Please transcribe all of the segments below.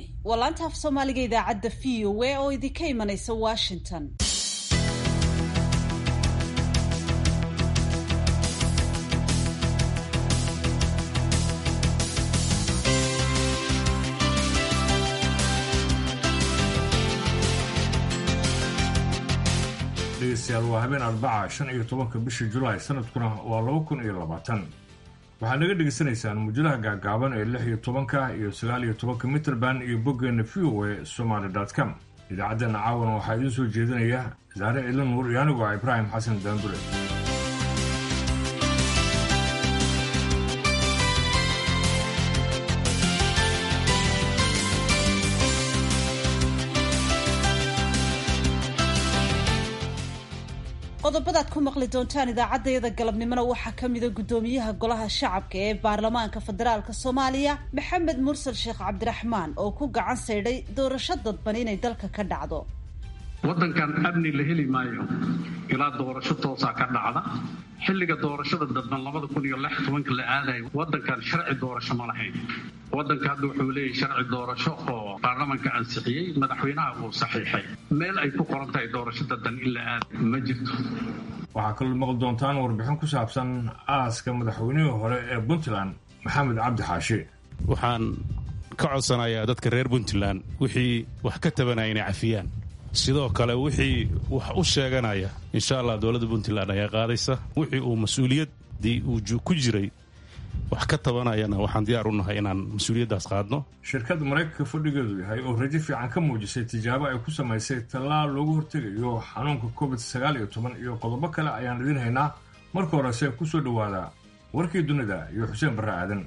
waa laanta af soomaaliga idaacadda v o a oo idinka imanaysa washington dhegeystayaal waa habeen arbaca shan iyo tobanka bisha julaay sanadkuna waa laba kun iyo labaatan waxaad naga dhegaysanaysaan muujadaha gaagaaban ee lix iyo tobanka iyo sagaal iyo tobanka mitrband iyo boggeena v o a somaly com idaacaddeenna caawana waxaa idiin soo jeedinaya saare ciidla nuur iyo anigu ah ibraahim xasan daandure qodobadaad ku maqli doontaan idaacaddayada galabnimona waxaa ka mida guddoomiyaha golaha shacabka ee baarlamaanka federaalk soomaaliya maxamed mursal sheekh cabdiraxmaan oo ku gacan saydhay doorasho dadban inay dalka ka dhacdo waddankan amni la heli maayo ilaa doorasho toosaa ka dhacda xilliga doorashada dadban labada kun iyo lix tobanka la aadayo waddankan sharci doorasho ma lahayn waddanka hadda wuxuu leeyahay sharci doorasho oo baarlamanka ansixiyey madaxweynaha uu saxiixay meel ay ku qoran tahay doorasho dadban in la aadayo ma jirto waxaa kaloo maqli doontaan warbixin ku saabsan aaska madaxweynihii hore ee puntland maxamed cabdi xaashi waxaan ka codsanayaa dadka reer puntland wixii wax ka tabanaya inay cafiyaan sidoo kale wixii wax u sheeganaya insha allah dowladda puntland ayaa qaadaysa wixii uu mas-uuliyaddii uu ku jiray wax ka tabanayana waxaan diyaar u nahay inaan mas-uuliyaddaas qaadno shirkadda maraykanka fadhigeedu yahay oo rajo fiican ka muujisay tijaabo ay ku samaysay tallaal loogu hortegayo xanuunka covid sagaal iyo toban iyo qodobo kale ayaan idiin haynaa marka horese ku soo dhowaada warkii dunida iyo xuseen barre aadan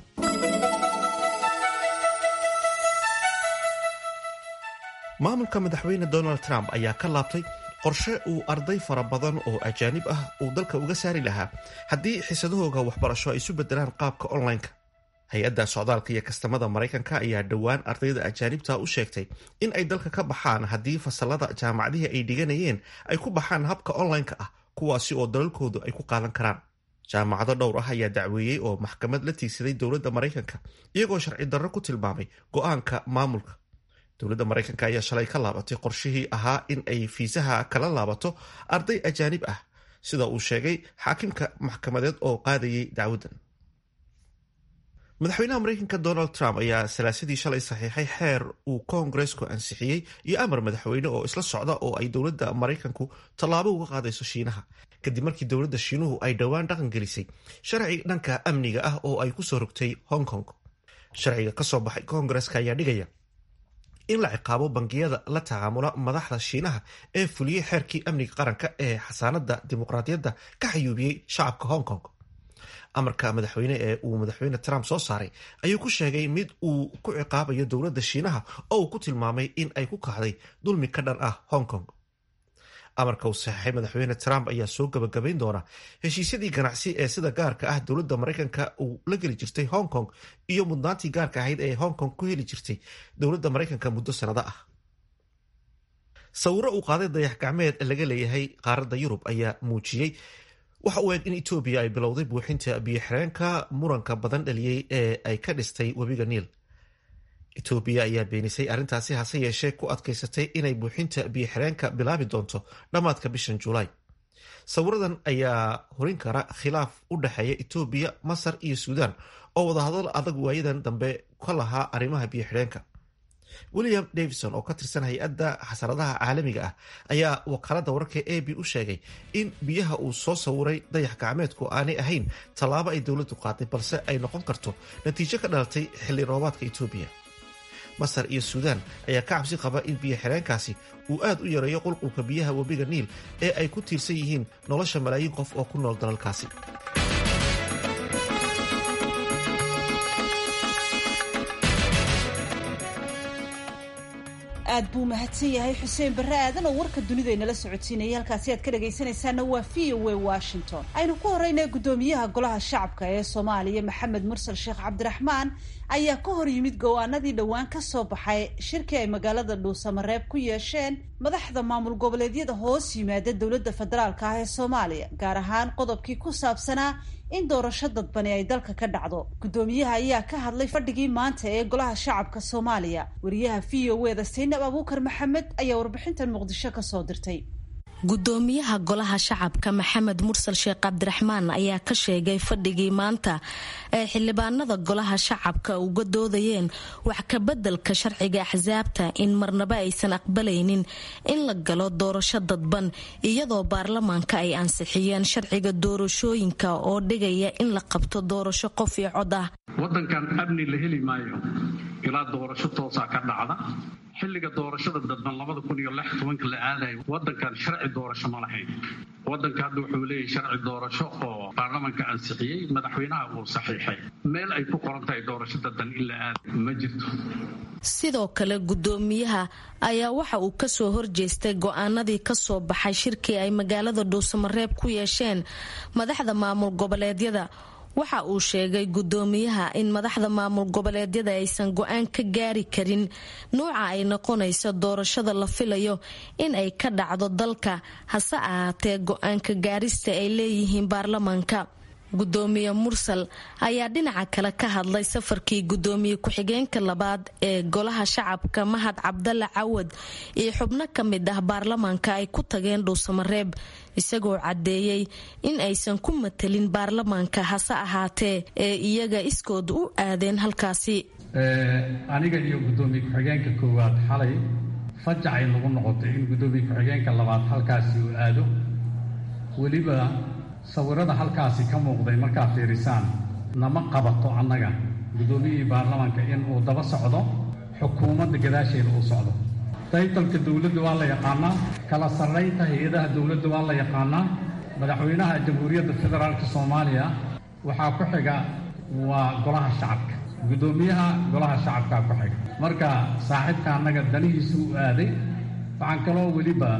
maamulka madaxweyne donald trump ayaa ka laabtay qorshe uu arday fara badan oo ajaanib ah uu dalka uga saari lahaa haddii xiisadahooga waxbarasho ay isu bedelaan qaabka online-ka hay-adda socdaalka iyo kastamada maraykanka ayaa dhowaan ardayda ajaanibta u sheegtay in ay dalka ka baxaan haddii fasalada jaamacadihii ay dhiganayeen ay ku baxaan habka online-ka ah kuwaasi oo dalalkoodu ay ku qaadan karaan jaamacado dhowr ah ayaa dacweeyey oo maxkamad la tiigsaday dowladda maraykanka iyagoo sharci darro ku tilmaamay go-aanka maamulka dowladda maraykanka ayaa shalay ka laabatay qorshihii ahaa in ay fiisaha kala laabato arday ajaanib ah sida uu sheegay xaakimka maxkamadeed oo qaadayay dacwaddan madaxweynaha maraykanka donald trump ayaa salaasadii shalay saxiixay xeer uu koongareesku ansixiyey iyo amar madaxweyne oo isla socda oo ay dowladda maraykanku tallaabo uga qaadayso shiinaha kadib markii dowladda shiinuhu ay dhowaan dhaqan gelisay sharci dhanka amniga ah oo ay kusoo rogtay hong kong sharciga kasoo baxay koongareeska ayaa dhigaya in la ciqaabo bangiyada la tacaamula madaxda shiinaha ee fuliyey xeerkii amniga qaranka ee xasaanada dimuqraadiyadda ka xayuubiyey shacabka hong kong amarka madaxweyne ee uu madaxweyne trump soo saaray ayuu ku sheegay mid uu ku ciqaabayo dowladda shiinaha oo uu ku tilmaamay in ay ku kacday dulmi ka dhan ah hong kong amarka uu saxeixay madaxweyne trump ayaa soo gabagabayn doona heshiisyadii ganacsi ee sida gaarka ah dowladda maraykanka uu la geli jirtay hong kong iyo mudnaantii gaarka ahayd ee hong kong ku heli jirtay dowladda maraykanka muddo sanado ah sawiro uu qaaday dayax gacmeed laga leeyahay qaaradda yurub ayaa muujiyey waxa uu eeg in etoobiya ay bilowday buuxinta biyo-xireenka muranka badan dhaliyey ee ay ka dhistay webiga niil etoobiya ayaa beenisay arrintaasi hase yeeshee ku adkaysatay inay buuxinta biyo-xireenka bilaabi doonto dhammaadka bishan julaay sawiradan ayaa horin kara khilaaf u dhexeeya etoobiya masar iyo suudaan oo wadahadal adag waayadan dambe ka lahaa arrimaha biyo-xidheenka william davison oo ka tirsan hay-adda xasaradaha caalamiga ah ayaa wakaalada wararka a b u sheegay in biyaha uu soo sawiray dayax gacmeedku aanay ahayn tallaabo ay dowladdu qaaday balse ay noqon karto natiijo ka dhalatay xilli roobaadka etoobiya masar iyo suudaan ayaa ka cabsi qaba in biyo xireenkaasi uu aad u yareeyo qulqulka biyaha webiga niil ee ay ku tiirsan yihiin nolosha malaayiin qof oo ku nool dalalkaasi aad buu mahadsan yahay xuseen barre aadan oo warka dunida inala socotiinaya halkaasi aad ka dhagaysanaysaana waa v o a washington aynu ku horeyna guddoomiyaha golaha shacabka ee soomaaliya maxamed mursal sheekh cabdiraxmaan ayaa ka hor yimid go-aanadii dhowaan ka soo baxay shirkii ay magaalada dhuusamareeb ku yeesheen madaxda maamul goboleedyada hoos yimaada dowladda federaalka ah ee soomaaliya gaar ahaan qodobkii ku saabsanaa in doorasho dadbani ay dalka ka dhacdo guddoomiyaha ayaa ka hadlay fadhigii maanta ee golaha shacabka soomaaliya wariyaha v o eda saynab abuukar maxamed ayaa warbixintan muqdisho kasoo dirtay gudoomiyaha golaha shacabka maxamed mursal sheekh cabdiraxmaan ayaa ka sheegay fadhigii maanta ee xildhibaanada golaha shacabka uga doodayeen wax kabeddelka sharciga axsaabta in marnaba aysan aqbalaynin in la galo doorasho dadban iyadoo baarlamaanka ay ansixiyeen sharciga doorashooyinka oo dhigaya in la qabto doorasho qof iyo cod ah wadankan amni la heli maayo ilaa doorasho toosaa ka dhacda xilliga doorashada dadban labada kun iyo lix tobanka la aadayo wadankan sharci doorasho ma lahayn wadanka hadda wuxuu leeyahay sharci doorasho oo baarlamanka ansixiyey madaxweynaha uu saxiixay meel ay ku qoran tahay doorasho dadban in la aadayo ma jirto sidoo kale gudoomiyaha ayaa waxa uu kasoo horjeestay go-aanadii kasoo baxay shirkii ay magaalada dhuusamareeb ku yeesheen madaxda maamul goboleedyada waxa uu sheegay gudoomiyaha in madaxda maamul goboleedyada aysan go-aan ka gaari karin nuuca ay noqonayso doorashada la filayo in ay ka dhacdo dalka hase ahaatee go-aanka gaarista ay leeyihiin baarlamaanka gudoomiye mursal ayaa dhinaca kale ka hadlay safarkii gudoomiye ku-xigeenka labaad ee golaha shacabka mahad cabdalla cawad iyo xubno ka mid ah baarlamaanka ay ku tageen dhuusamareeb isagoo caddeeyey in aysan ku matelin baarlamaanka hase ahaatee ee iyaga iskood u aadeen halkaasi aniga iyo gudoomiye ku-xigeenka koowaad xalay fajacay nagu noqotay in gudoomiye ku-xigeenka labaad halkaasi uu aado weliba sawirada halkaasi ka muuqday markaa fiirisaan nama qabato annaga guddoomiyihii baarlamaanka in uu daba socdo xukuumadda gadaasheeda uu socdo taytalka dowladda waa la yaqaanaa kala sarraynta hay-adaha dowladda waa la yaqaanaa madaxweynaha jamhuuriyadda federaalka soomaaliya waxaa ku xiga waa golaha shacabka guddoomiyaha golaha shacabkaa ku xiga marka saaxiibka annaga danihiisu u aaday waxaan kaloo weliba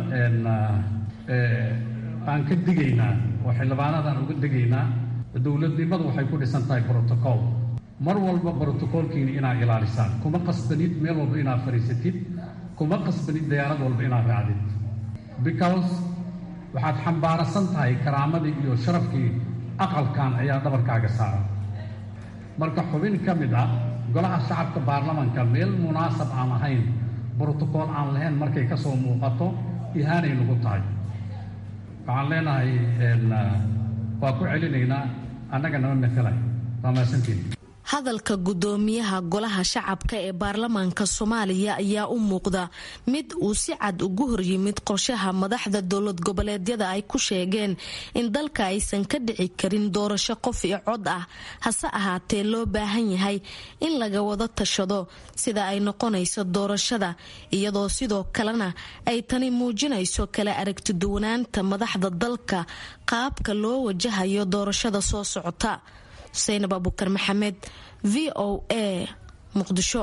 aan ka digaynaa oo xildhibaanadan uga degaynaa dowladnimadu waxay ku dhisan tahay brotocool mar walba brotocoolkiina inaad ilaalisaan kuma qasbanid meel walba inaad fadhiisatid kuma qasbanid diyaarad walba inaad raacdid because waxaad xambaarasan tahay karaamadii iyo sharafkii aqalkan ayaa dhabarkaaga saaran marka xubin ka mid ah golaha shacabka baarlamanka meel munaasab aan ahayn brotocool aan lahayn markay ka soo muuqato ihaanay nagu tahay waxaan leenahay waa ku celinaynaa annaga nama matalay waa mahadsantiin hadalka gudoomiyaha golaha shacabka ee baarlamaanka soomaaliya ayaa u muuqda mid uu si cad ugu horyimid qorshaha madaxda dowlad goboleedyada ay ku sheegeen in dalka aysan ka dhici karin doorasho qof iyo cod ah hase ahaatee loo baahan yahay in laga wada tashado sida ay noqonayso doorashada iyadoo sidoo kalena ay tani muujinayso kala aragtiduwanaanta madaxda dalka qaabka loo wajahayo doorashada soo socota xuseynab abukar maxamed v o a muqdisho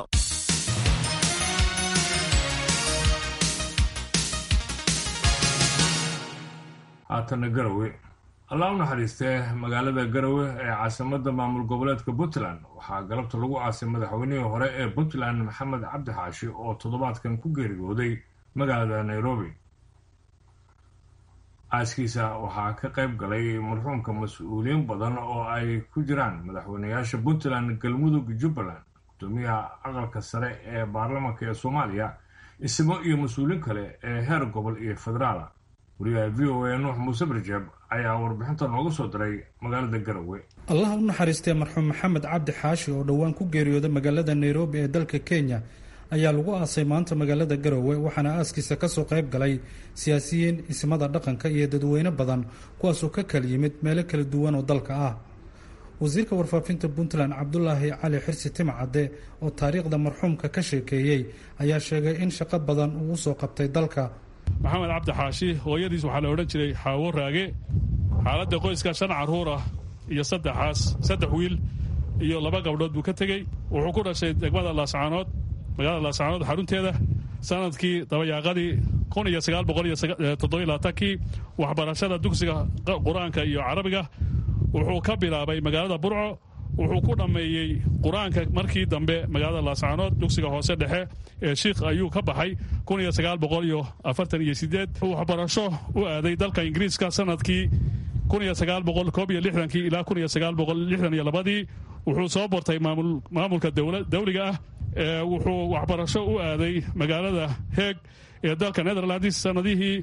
haatana garowe allah u naxariistee magaalada garowe ee caasimada maamul goboleedka puntland waxaa galabta lagu aasay madaxweynihii hore ee puntland maxamed cabdi xaashi oo toddobaadkan ku geeriyooday magaalada nairobi aaskiisa waxaa ka qayb galay marxuumka mas-uuliyiin badan oo ay ku jiraan madaxweynayaasha puntland galmudug jubbaland gudoomiyaha aqalka sare ee baarlamaanka ee soomaaliya isimo iyo mas-uuliin kale ee heer gobol iyo federaala wariyaha v o a nuux muuse barjeeb ayaa warbixinta nooga soo diray magaalada garowe allah u naxariistee marxuum maxamed cabdi xaashi oo dhowaan ku geeriyooday magaalada nairobi ee dalka kenya ayaa lagu aasay maanta magaalada garowe waxaana aaskiisa kasoo qayb galay siyaasiyiin ismada dhaqanka iyo dadweyne badan kuwaasoo ka kala yimid meelo kala duwan oo dalka ah wasiirka warfaafinta puntland cabdulaahi cali xirsi timcadde oo taariikhda marxuumka ka sheekeeyey ayaa sheegay in shaqo badan uu usoo qabtay dalka maxamed cabdi xaashi hooyadiis waxaa la odhan jiray xaawo raage xaaladda qoyska shan caruur ah iyo saddexaas saddex wiil iyo laba gabdhood buu ka tegey wuxuu ku dhashay degmada laascaanood magaalada laascaanood xarunteeda sanadkii dabayaaqadii kun iyo sagaal boqol iyo toddobaylaaatankii waxbarashada dugsiga qur-aanka iyo carabiga wuxuu ka bilaabay magaalada burco wuxuu ku dhammeeyey qur-aanka markii dambe magaalada laascaanood dugsiga hoose dhexe ee shiikh ayuu ka baxay kun iyo sagaal boqol iyo afartan iyo sideed waxbarasho u aaday dalka ingiriiska sanadkii kii ilaa ii wuxuu soo bortay maamulka dawliga ah wuxuu waxbarasho u aaday magaalada heeg ee dalka netherlands sanadihii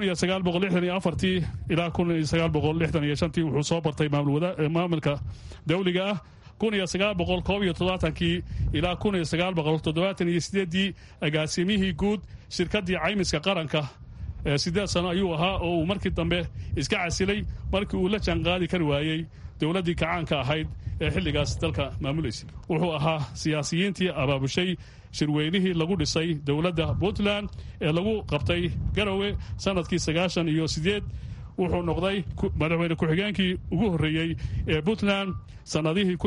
ilaa wuxuu soo bartay maamulka dawliga ah kii ilaa ii agaasimihii guud shirkadii caymiska qaranka sideed sano ayuu ahaa oo uu markii dambe iska casilay markii uu la jaanqaadi kari waayey dowladdii kacaanka ahayd ee xilligaas dalka maamulaysay wuxuu ahaa siyaasiyiintii abaabushay shirweynihii lagu dhisay dowladda puntland ee lagu qabtay garowe sanadkii sagaashan iyo sideed wuxuu noqday madaxweyne ku-xigeenkii ugu horreeyey ee puntland sannadihii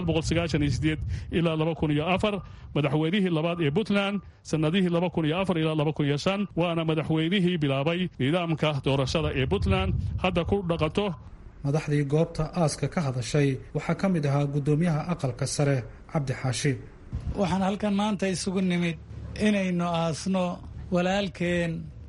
ilaa madaxweynihii labaad ee puntland sannadihii ilaa waana madaxweynihii bilaabay nidaamka doorashada ee puntland hadda ku dhaqanto madaxdii goobta aaska ka hadashay waxaa ka mid ahaa guddoomiyaha aqalka sare cabdi xaashi waxaan halkan maanta isugu nimid inaynu aasno walaalkeen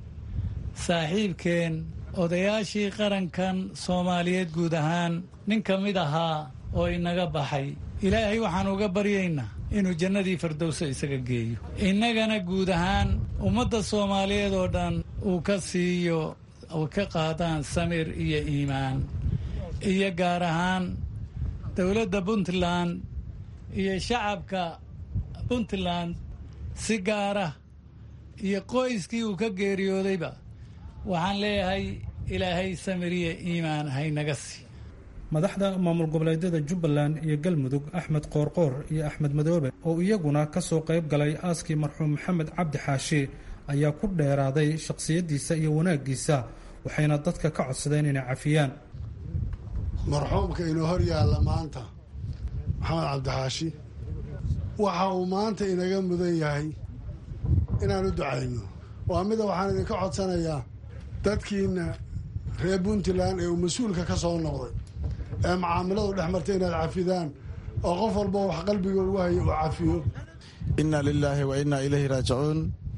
saaxiibkeen odayaashii qarankan soomaaliyeed guud ahaan nin ka mid ahaa oo inaga baxay ilaahay waxaan uga baryaynaa inuu jannadii fardowso isaga geeyo innagana guud ahaan ummadda soomaaliyeed oo dhan uu ka siiyo oo ka qaadaan samir iyo iimaan iyo gaar ahaan dowladda puntland iyo shacabka puntland si gaara iyo qoyskii uu ka geeriyoodayba waxaan leeyahay ilaahay samiriye iimaan haynaga sii madaxda maamul goboleedyada jubbaland iyo galmudug axmed qoorqoor iyo axmed madoobe oo iyaguna ka soo qayb galay aaskii marxuum maxamed cabdi xaashi ayaa ku dheeraaday shakhsiyaddiisa iyo wanaaggiisa waxayna dadka ka codsadeen inay cafiyaan marxuumka inoo hor yaalla maanta maxamed cabdixaashi waxa uu maanta inaga mudan yahay inaan u ducayno waa mida waxaan idinka codsanayaa dadkiina reer puntland ee uu mas-uulka ka soo noqday ee macaamiladu dhex martay inaad cafidaan oo qof walba wax qalbiga ugu haya uu cafiyo inna lilaahi wa innaa ilayhi raajicuun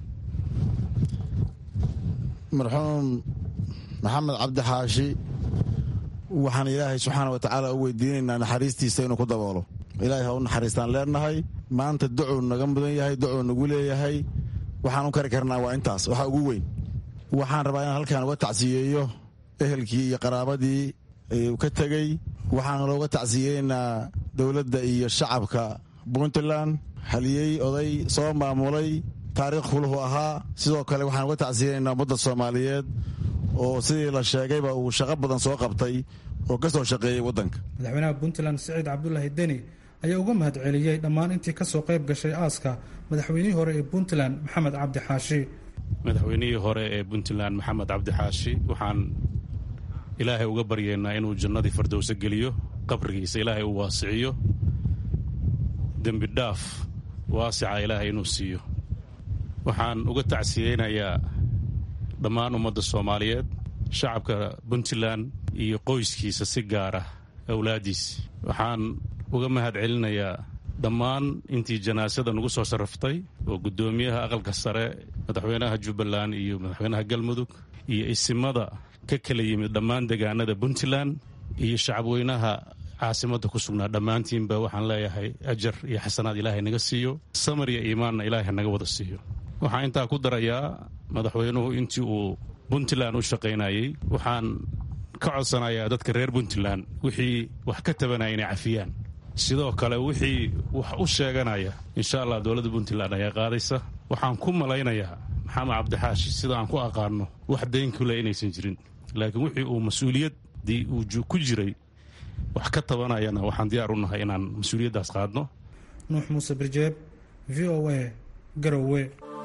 marxuum maxamed cabdi xaashi waxaan ilaahay subxaana wa tacaala u weydiinaynaa naxariistiisa inuu ku daboolo ilaahay ha u naxariistaan leenahay maanta ducuu naga mudan yahay ducuu nagu leeyahay waxaan u kari karnaa waa intaas waxaa ugu weyn waxaan rabaa inaan halkaan uga tacsiyeeyo ehelkii iyo qaraabadii uu ka tegey waxaan looga tacsiyeynaynaa dowladda iyo shacabka puntland haliyey oday soo maamulay taariikh fuluhu ahaa sidoo kale waxaan uga tacsiyeynaynaa ummadda soomaaliyeed oo sidii la sheegayba uu shaqo badan soo qabtay oo ka soo shaqeeyey waddanka madaxweynaha puntland siciid cabdulaahi deni ayaa uga mahad celiyey dhammaan intii ka soo qayb gashay aaska madaxweynihii hore ee puntland maxamed cabdi xaashi madaxweynihii hore ee puntland maxamed cabdi xaashi waxaan ilaahay uga baryaynaa inuu jannadii fardowso geliyo qabrigiisa ilaahay uu waasiciyo dembi dhaaf waasica ilaahay inuu siiyo waxaan uga tacsiyeynayaa dhammaan ummadda soomaaliyeed shacabka puntland iyo qoyskiisa si gaara awlaaddiisa waxaan uga mahad celinayaa dhammaan intii janaasada nagu soo sharaftay oo guddoomiyaha aqalka sare madaxweynaha jubbaland iyo madaxweynaha galmudug iyo isimada ka kala yimid dhammaan degaanada puntland iyo shacabweynaha caasimadda ku sugnaa dhammaantiinba waxaan leeyahay ajar iyo xasanaad ilaahay naga siiyo samar iyo iimaanna ilaahay naga wada siiyo waxaan intaa ku darayaa madaxweynuhu intii uu puntland u shaqaynayey waxaan ka codsanayaa dadka reer puntland wixii wax ka tabanaya inay cafiyaan sidoo kale wixii wax u sheeganaya insha allah dowladda puntland ayaa qaadaysa waxaan ku malaynayaa maxamed cabdixaashi sida aan ku aqaano wax dayn kule inaysan jirin laakiin wixii uu mas-uuliyaddii uu ku jiray wax ka tabanayana waxaan diyaar u nahay inaan mas-uuliyaddaas qaadno nuux muuse birjeeb v o a garowe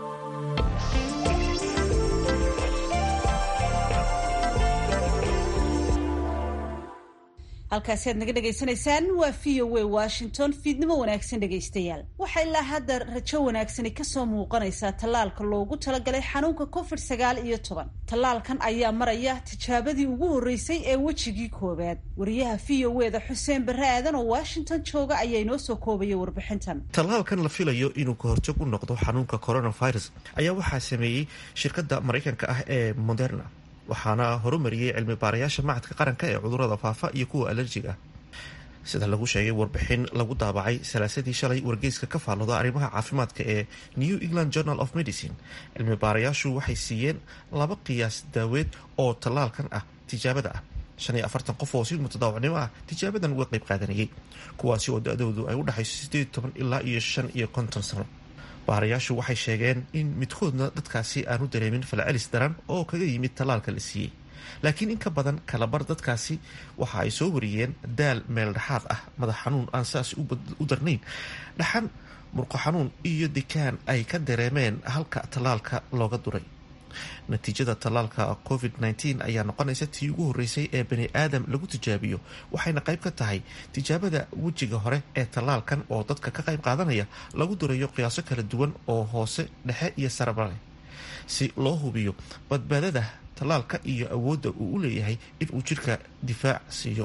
halkaasi aad naga dhegaysanaysaan waa v o a washington fiidnimo wanaagsan dhegaystayaal waxaa ilaa hadda rajo wanaagsani kasoo muuqanaysaa tallaalka loogu talagalay xanuunka covid sagaal iyo toban tallaalkan ayaa maraya tijaabadii ugu horreysay ee wejigii koowaad wariyaha v o eda xuseen barre aadan oo washington jooga ayaa inoo soo koobaya warbixintan tallaalkan la filayo inuu kahortag u noqdo xanuunka coronavirus ayaa waxaa sameeyey shirkadda maraykanka ah ee moderna waxaana horumariyey cilmi baarayaasha macadka qaranka ee cudurada faafa iyo kuwa alerjiga sida lagu sheegay warbixin lagu daabacay salaasadii shalay wargeyska ka faallooda arrimaha caafimaadka ee new england journal of medicine cilmi baarayaashu waxay siiyeen laba qiyaas daaweed oo tallaalkan ah tijaabada ah shan iyo afartan qof oo si mutadaawacnimo ah tijaabadan uga qayb qaadanayay kuwaasi oo da-doodu ay u dhexayso sideed toban ilaa iyo shan iyo konton sano baarayaashu waxay sheegeen in midkoodna dadkaasi aanu dareemin falcelis daran oo kaga yimid tallaalka la siiyey laakiin in ka badan kalabar dadkaasi waxa ay soo wariyeen daal meel dhexaad ah madax xanuun aan saas u darnayn dhaxan murqo xanuun iyo dikaan ay ka dareemeen halka tallaalka looga duray natiijada tallaalka covid -19 ayaa noqonaysa tii ugu horreysay ee bani aadam lagu tijaabiyo waxayna qayb ka tahay tijaabada wejiga hore ee tallaalkan oo dadka ka qayb qaadanaya lagu durayo qiyaaso kala duwan oo hoose dhexe iyo saraba leh si loo hubiyo badbaadada tallaalka iyo awoodda uu u leeyahay inuu jirka difaac siiyo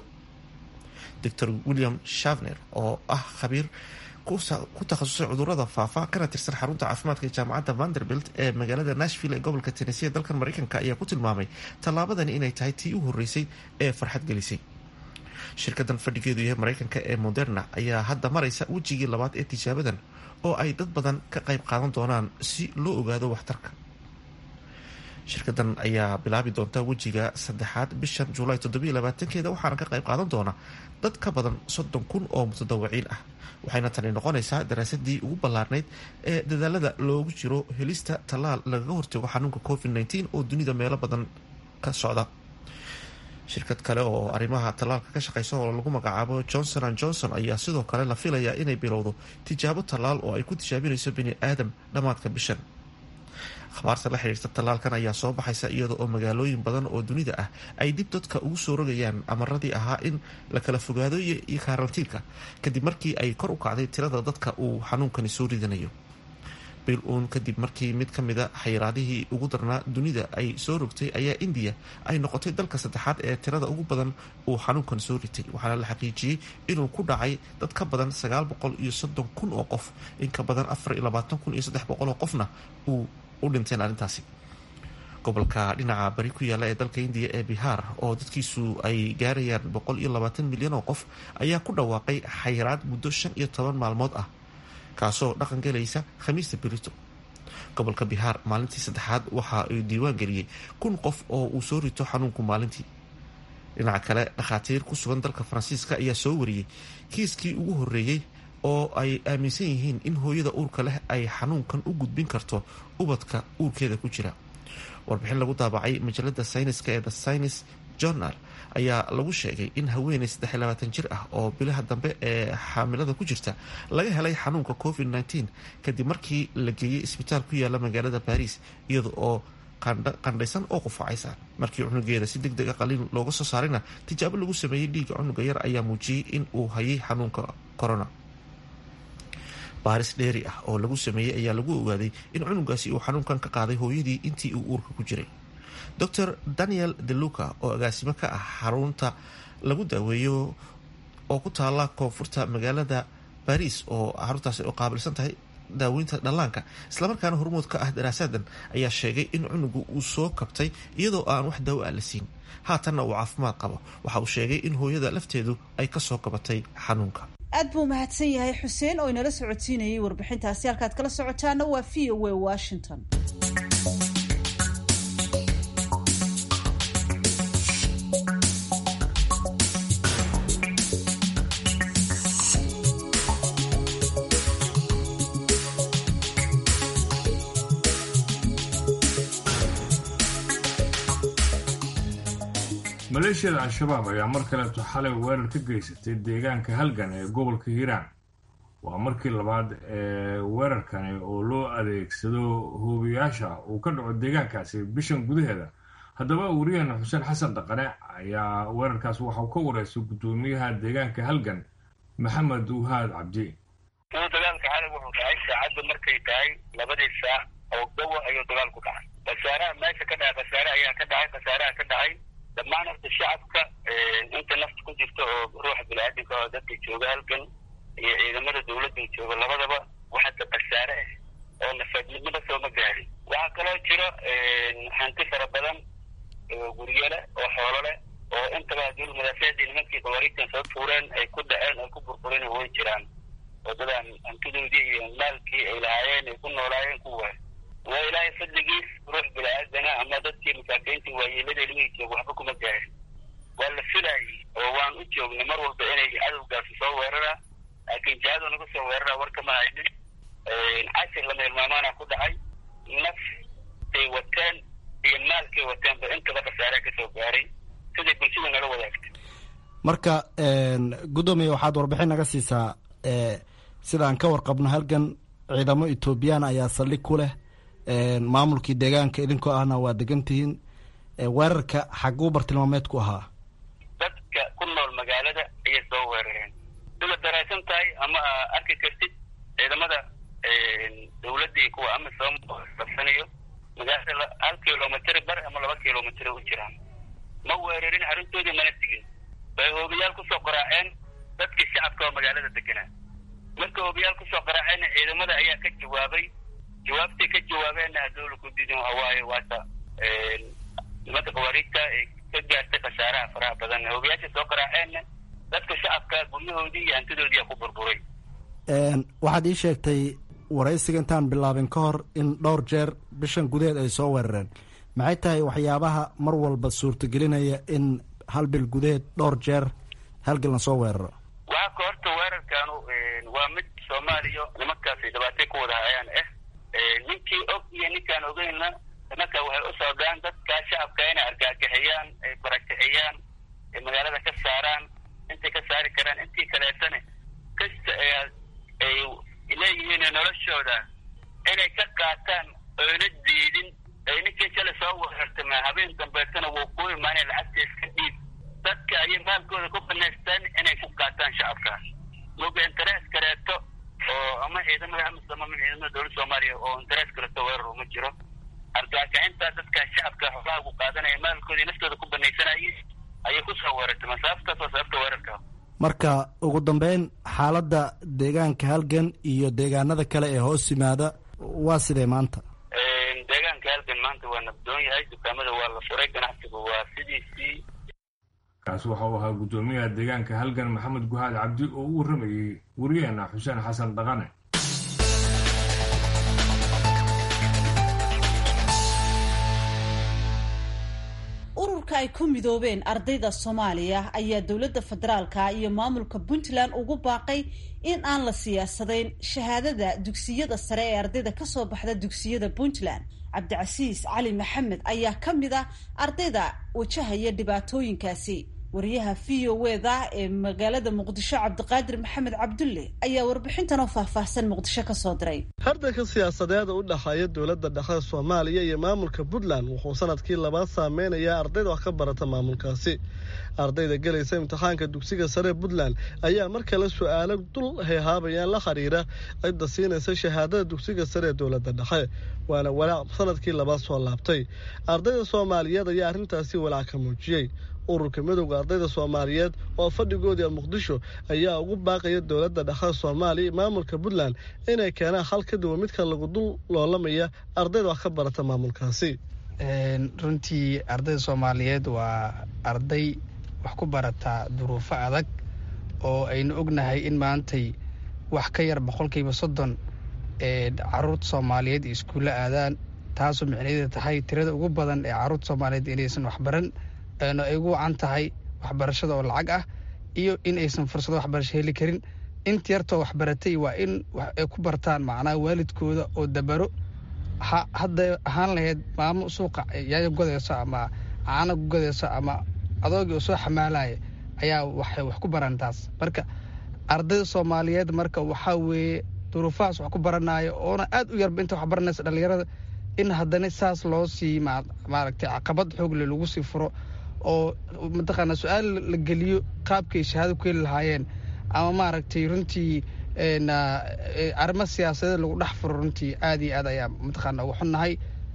doctor william shavner oo ah khabiir ku takhasusay cudurada faafa kana tirsan xarunta caafimaadka ee jaamacadda vanderbilt ee magaalada nashville ee gobolka tennessee dalkan mareykanka ayaa ku tilmaamay tallaabadani inay tahay tii u horreysay ee farxad gelisay shirkadan fadhigeedu yahay mareykanka ee moderna ayaa hadda maraysa wejigii labaad ee tijaabadan oo ay dad badan ka qayb qaadan doonaan si loo ogaado waxtarka shirkadan ayaa bilaabi doonta wejiga saddexaad bishan julaay toddobiyo labaatankeeda waxaana ka qayb qaadan doona dad ka badan soddon kun oo mutadawaciin ah waxayna tani noqonaysaa daraasadii ugu ballaarnayd ee dadaalada loogu jiro helista tallaal lagaga hortago xanuunka covid -19 oo dunida meelo badan ka socda shirkad kale oo arrimaha tallaalka ka shaqeysa oo lagu magacaabo johnson an johnson ayaa sidoo kale la filayaa inay bilowdo tijaabo tallaal oo ay ku tijaabinayso bini aadam dhammaadka bishan akhbaarta la xiriirta tallaalkan ayaa soo baxaysa iyada oo magaalooyin badan oo dunida ah ay dib dadka ugu soo rogayaan amaradii ahaa in la kala fogaado iyo karantiilka kadib markii ay kor u kacday tirada dadka uu xanuunkani soo ridanayo bil uun kadib markii mid ka mida xayiraadihii ugu darnaa dunida ay soo rogtay ayaa indiya ay noqotay dalka saddexaad ee tirada ugu badan uu xanuunkan soo ritay waxaana la xaqiijiyey inuu ku dhacay dad ka badan sagaal boqol iyo soddon kun oo qof in ka badan afar iyo labaatan kun iyo saddex boqol oo qofna uu u dhinteen arrintaasi gobolka dhinaca bari ku yaalla ee dalka indiya ee bihaar oo dadkiisu ay gaarayaan boqol iyo labaatan milyan oo qof ayaa ku dhawaaqay xayiraad muddo shan iyo toban maalmood ah kaasoo dhaqan galaysa khamiista berito gobolka bihaar maalintii saddexaad waxa uu diiwaan geliyey kun qof oo uu soo rito xanuunku maalintii dhinaca kale dhakhaatiir ku sugan dalka faransiiska ayaa soo wariyey kiiskii ugu horreeyey oo ay aaminsan yihiin in hooyada uurka leh ay xanuunkan u gudbin karto ubadka uurkeeda ku jira warbixin lagu daabacay majalada sayniska ee the science journal ayaa lagu sheegay in haweeney saddexiy labaatan jir ah oo bilaha dambe ee xaamilada ku jirta laga helay xanuunka covid -19 kadib markii la geeyey isbitaal ku yaala magaalada baris iyada oo qandhaysan oo qufacaysa markii cunugeeda si deg deg a qaliin looga soo saarayna tijaabo lagu sameeyey dhiigga cunuga yar ayaa muujiyey in uu hayay xanuunka corona baaris dheeri ah oo lagu sameeyey ayaa lagu ogaaday in cunugaasi uu xanuunkan ka qaaday hooyadii intii uu uurka ku jiray dor daniel deluca oo agaasimo ka ah xarunta lagu daaweeyo oo ku taala koonfurta magaalada baris oo xaruntaasi oo qaabilsan tahay daaweynta dhallaanka islamarkaana hormood ka ah daraasadan ayaa sheegay in cunugu uu soo kabtay iyadoo aan wax daawo ah la siin haatanna uu caafimaad qabo waxa uu sheegay in hooyada lafteedu ay kasoo kabatay xanuunka aad buu mahadsan yahay xuseen oo inala socodsiinayay warbixintaasi halkaad kala socotaana waa v o a washington maleeshiyada al-shabaab ayaa mar kaleeto xalay weerar ka geysatay deegaanka halgan ee gobolka hiiraan waa markii labaad ee weerarkani oo loo adeegsado hoobiyaasha uu ka dhaco deegaankaasi bishan gudaheeda haddaba wariyaheena xuseen xasan dhaqane ayaa weerarkaas waxauu ka wareystay guddoomiyaha deegaanka halgan maxamed uhaad cabdi dagaalka xalay wuxuu dhacay saacadda markay tahay labadii saac oo gawa ayuu dagaal ku dhacay khasaaraha meesha ka dhacay khasaare ayaa ka dhacay khasaaraha ka dhacay dhammaan horta shacabka inta nafta ku jirta oo ruuxa bini-aadamka oo dadka jooga halgan iyo ciidamada dawladda jooga labadaba waxaase khasaare ah oo nafaadnimada sooma gaarin waxaa kaloo jiro hanti fara badan oo guryo leh oo xoolo leh oo intaba haddii madaafiicdii nimankii khawaariijtan soo tuureen ay ku dhaceen ay ku burbureen way jiraan wadadan hantidoodii iyo maalkii ay lahaayeen ay ku noolaayeen ku waay waa ilaahay fadligiis ruux bini-aadana ama dadkii masaakiintii waayeelada ilmihii jooga waxba kuma gaarin waa la filaayey oo waan u joognay mar walba inay cadowgaasi soo weerara laakiin jihadu naga soo weerara war kama haynin cashir lama hilmaamaana ku dhacay naftay wateen iyo maalkay wateenba intaba khasaare ka soo gaaray siday bulshada nala wadaagtay marka guddoomiye waxaad warbixin naga siisaa sidaan ka warqabno halgan ciidamo etoobiyaan ayaa saldhig ku leh maamulkii deegaanka idinkoo ahna waa degan tihiin weerarka xaguu bartilmaameed ku ahaa dadka ku nool magaalada ayay soo weerareen sida daraysan tahay ama arki kartid ciidamada dawladda iyo kuwa amisom qabsanayo magaalada hal kilomitr bar ama laba kilomitr u jiraan ma weerarin arrintoodii mana tegin bay hoobiyaal kusoo qaraaceen dadkii shacabka oo magaalada deganaa marka hoobiyaal kusoo qaraaceenna ciidamada ayaa ka jawaabay jawaabtay ka jawaabeenna hadowla ku didin waaye waata nimanka khawaariijta ee ka gaartay khasaaraha faraha badan hoobiyaasha soo qaraaceenna dadka shacabka guryahoodii iyo hantidoodii ku burburay waxaad ii sheegtay waraysiga intaan bilaabin ka hor in dhowr jeer bishan gudaheed ay soo weerareen maxay tahay waxyaabaha mar walba suurtagelinaya in hal bil gudaheed dhowr jeer halgal la soo weeraro waxaa ka horta weerarkaanu waa mid soomaaliya nimankaasi dhibaatay ku wada hayaan ah ninkii og iyo ninkaan ogeynna nimanka waxay u socdaan dadka shacabka inay argagixiyaan ay barakiciyaan ay magaalada ka saaraan intay ka saari karaan intii kaleetana kasta ay leeyihiin noloshooda inay ka qaataan oyna diidin ay ninkii shalay soo weerartama habeen dambeetana wuu ku imaanay lacagta iska dhiib dadka ayay maalkooda ku banaystaan inay ku qaataan shacabka muga interes kaleeto oo ama ciidamada amisom ama ciidamada dowladda soomaaliya oo interes kaleeto weerar uma jiro argagaxinta dadka shacabka xoolaha ku qaadanaya maalkooda naftooda ku banaysanayay ayay kusoo weerartay masaaftaas waa sababta weerarka marka ugu dambeyn xaaladda deegaanka halgan iyo deegaanada kale ee hoos yimaada waa sidee maanta deegaanka halgan maanta waa nabdoon yahay dukaamada waa la furay ganacsigu waa sidiisii kaasi waxa uu ahaa guddoomiyaha deegaanka halgan maxamed guhaad cabdi oo u warramayey wariyaheena xuseen xasan dhaqane ururka ay ku midoobeen ardayda soomaaliya ayaa dowladda federaalka iyo maamulka puntland ugu baaqay in aan la siyaasadayn shahaadada dugsiyada sare ee ardayda kasoo baxda dugsiyada puntland cabdicasiis cali maxamed ayaa ka mid ah ardayda wajahaya dhibaatooyinkaasi wariyaha v o wda ee magaalada muqdisho cabdiqaadir maxamed cabdulle ayaa warbixintan oo faahfaahsan muqdisho kasoo diray hardanka siyaasadeeda u dhexeeya dowladda dhexe soomaaliya iyo maamulka puntland wuxuu sanadkii labaad saameynayaa ardayda wax ka barata maamulkaasi ardayda gelaysa imtixaanka dugsiga sare puntland ayaa mar kale su-aalo dul hayhaabayaan la xiriira cidda siinaysa shahaadada dugsiga sare ee dowladda dhexe waana walaac sanadkii labaad soo laabtay ardayda soomaaliyeed ayaa arrintaasi walaac ka muujiyey ururka midowda ardayda soomaaliyeed oo fadhigoodii muqdisho ayaa ugu baaqaya dowladda dhexe soomaaliya maamulka puntland inay keenaan hal ka duwan midka lagu dul loolamaya ardayda wax ka barata maamulkaasi runtii ardayda soomaaliyeed waa arday wax ku barata duruufo adag oo aynu ognahay in maantay wax ka yar boqolkiiba soddon ee caruurta soomaaliyeed iyo iskuulla aadaan taasoo micnaheeda tahay tirada ugu badan ee caruurta soomaaliyeed inaysan waxbaran eena ay ugu wacan tahay waxbarashada oo lacag ah iyo in aysan fursado waxbarasho heli karin inta yartoo waxbaratay waa in ay ku bartaan macnaha waalidkooda oo dabaro hadday ahaan lahayd maamo suuqa yaayo godayso ama caano godayso ama adoogii oo soo xamaalaya ayaa waxay wax ku baran taas marka ardayda soomaaliyeed marka waxaa weeye duruufahaas wax ku baranaayo oona aad u yarba inta wax baranaysa dhallinyarada in haddana saas loo sii maaragtay caqabad xoogle lagu sii furo oo mataqaana su-aal la geliyo qaabkay shahaado ku heli lahaayeen ama maaragtay runtii arrimo siyaasadeed lagu dhex furo runtii aad iyo aad ayaa mataqaana uga xunnahay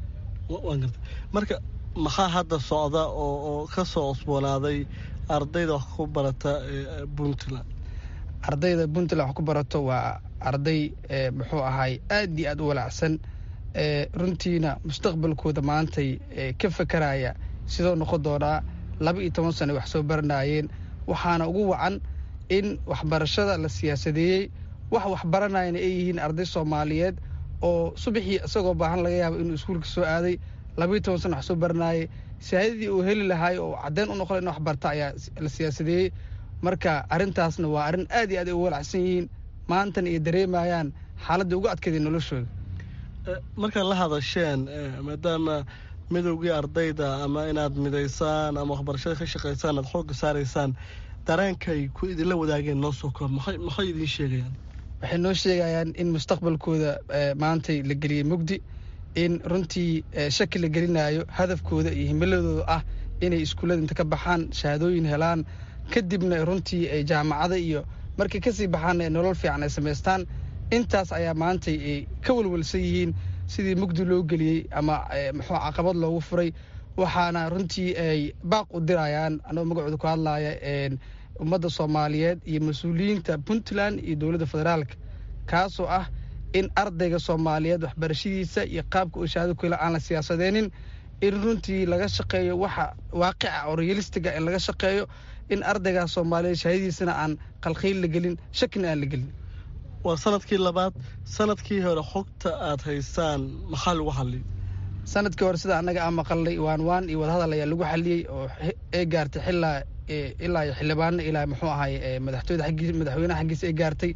marka maxaa hadda socda oo oo ka soo cusboonaaday ardayda wax ku barata puntland ardayda puntland wax ku barato waa arday muxuu ahay aad iyo aad u walaacsan runtiina mustaqbalkooda maantay ka fakaraya sidoo noqon doonaa laba iyo toban sano wax soo baranayeen waxaana ugu wacan in waxbarashada la siyaasadeeyey wax waxbaranayana ay yihiin arday soomaaliyeed oo subaxii isagoo baahan laga yaabo inuu iskuulka soo aaday labaiyo toban sana wax soo baranaayay shahaadadii uu heli lahaay oo caddeyn u noqon in wax barta ayaa la siyaasadeeyey marka arrintaasna waa arrin aad iyo aad ay ugu walacsan yihiin maantana ay dareemayaan xaaladda ugu adkeeday noloshooda markaad la hadasheen maadaama midowgii ardayda ama inaad midaysaan ama waxbarashada ka shaqaysaan aad xoogga saaraysaan dareenkay ku idinla wadaageen noo soo koob maxay idiin sheegayaan waxay noo sheegayaan in mustaqbalkooda maantay la geliyey mugdi in runtii shaki la gelinayo hadafkooda iyo himiladooda ah inay iskuullada inta ka baxaan shahaadooyin helaan kadibna runtii ay jaamacada iyo markay kasii baxaanna nolol fiican ay samaystaan intaas ayaa maantay ay ka walwalsan yihiin sidii mugdi loo geliyey ama muxuu caqabad loogu furay waxaana runtii ay baaq u dirayaan anagoo magacooda ku hadlaaya ummadda soomaaliyeed iyo mas-uuliyiinta puntland iyo dowladda federaalka kaasoo ah in ardayga soomaaliyeed waxbarashadiisa iyo qaabka uu shahaado ku hela aan la siyaasadeenin in runtii laga shaqeeyo waxa waaqica oo realistiga in laga shaqeeyo in ardaygaas soomaaliyeed shahaadadiisana aan qalkhiil la gelin shakina aan la gelin waa sanadkii labaad sanadkii hore xogta aad haysaan maxaa lagu xalliyay sanadkii hore sida annaga aan maqalnay waan waan iyo wadahadal ayaa lagu xaliyey oo ay gaartay xilaa ilaa iyo xildhibaano ilaa muxuu ahay madaxtooyada xaggiisa madaxweynaha xaggiisa ay gaartay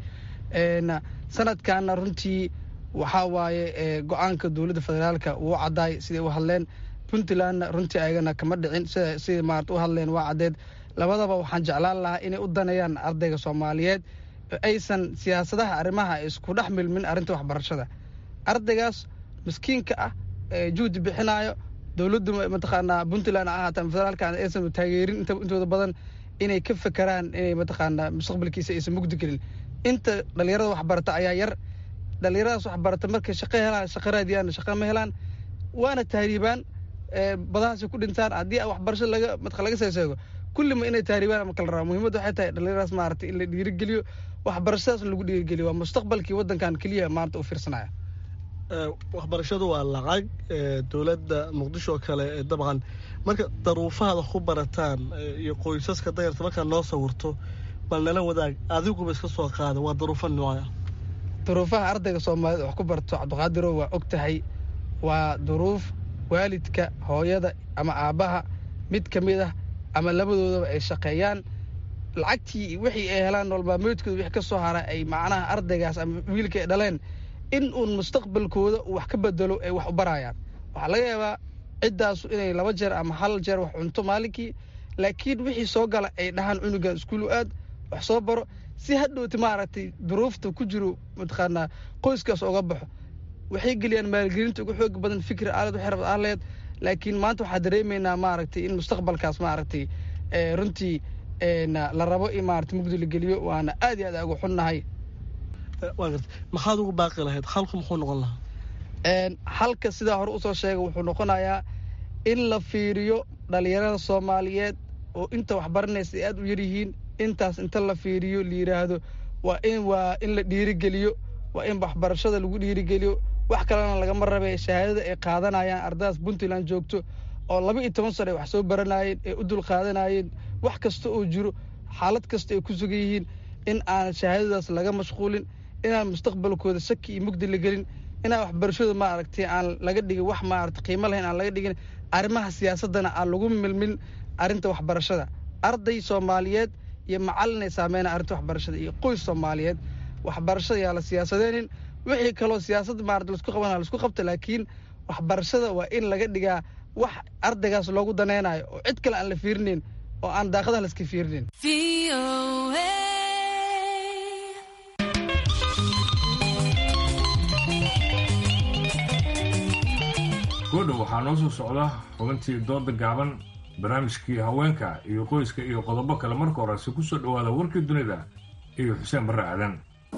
sanadkaana runtii waxaa waaye go-aanka dowladda federaalka wuu caddaay siday u hadleen puntlandna runtii ayagana kama dhicin sida siday maarata u hadleen waa caddeed labadaba waxaan jeclaan lahaa inay u daneeyaan ardayga soomaaliyeed aysan siyaasadaha arrimaha isku dhex milmin arrinta waxbarashada ardaygaas miskiinka ah juhdi bixinaayo dowladdu mataqaanaa puntland ha ahaata federaalka aysan taageerin intooda badan inay ka fekeraan inay mataqaanaa mustaqbalkiisa aysan mugdi gelin inta dhalinyarada waxbarata ayaa yar dhalinyaradaas waxbarata markay shaqo helaan shaqo raadiyaan shaqo ma helaan waana tahriibaan badahaasay ku dhintaan haddii waxbarasho laga matqa laga seeseego kullima inay tahriibaan ama kala rabaa muhiimadda waxay tahay dhalinyaradaas maaragtay in la dhiirigeliyo waxbarashadaas lagu dhiirigeliyo waa mustaqbalkii waddankan keliya maanta u fiirsanaya waxbarashadu waa lacag dowladda muqdisho oo kale dabcan marka daruufahaad wax ku barataan iyo qoysaska dayarta markaad noo sawirto bal nala wadaag adiguba iska soo qaada waa daruufo noocah duruufaha ardayga soomaaliyeed wax ku barto cabdiqaadiro waa og tahay waa duruuf waalidka hooyada ama aabbaha mid ka mid ah ama labadoodaba ay shaqeeyaan lacagtii wixii ay helaan nololmaalmeedkooda wixii ka soo hara ay macnaha ardaygaas ama wiilka ay dhaleen in uun mustaqbalkooda uu wax ka bedelo ay wax u barayaan waxaa laga yaabaa ciddaasu inay laba jeer ama hal jeer wax cunto maalinkii laakiin wixii soo gala ay dhahaan cunugan iskuulu aad wax soo baro si hadhowti maaragtay duruufta ku jiro mataqaanaa qoyskaas oga baxo waxay geliyaan maalgelinta ugu xoog badan fikri aalad waxay rabad aaleed laakiin maanta waxaa dareemaynaa maaragtay in mustaqbalkaas maaragtay runtii la rabo in maaragtay mugdi la geliyo waana aad iyo aad ugu xunnahay maxaad ugu baaqi lahayd xalku muxuu noqon lahaa xalka sidaa hore usoo sheegay wuxuu noqonayaa in la fiiriyo dhalinyarada soomaaliyeed oo inta waxbaranaysa ay aad u yaryihiin intaas inta la fiiriyo la yidhaahdo waa in waa in la dhiirigeliyo waa in waxbarashada lagu dhiirigeliyo wax kalena lagama rabe shahaadada ay qaadanayaan ardadaas puntland joogto oo laba iyo toban sano ay wax soo baranayeen ay u dul qaadanayeen wax kasta oo jiro xaalad kasta ay ku sugan yihiin in aan shahaadadaas laga mashquulin inaan mustaqbalkooda shaki iyo mugdi la gelin inaan waxbarashada maaragtay aan laga dhigin wax maaragtay qiimo lahayn aan laga dhigin arrimaha siyaasaddana aan lagu milmin arrinta waxbarashada arday soomaaliyeed iyo macallinay saameyna arrinta waxbarashada iyo qoys soomaaliyeed waxbarashada yaa la siyaasadeenin wixii kaloo siyaasadda maarata laisku qabana laisku qabta laakiin waxbarashada waa in laga dhigaa wax ardaygaas loogu danaynayo oo cid kale aan la fiirinayn oo aan daaqadaha laiska fiirinayn goodhow waxaa noo soo socda xubintii dooda gaaban barnaamijkii haweenka iyo qoyska iyo qodobo kale marka horese ku soo dhowaada warkii dunida iyo xuseen barre aadan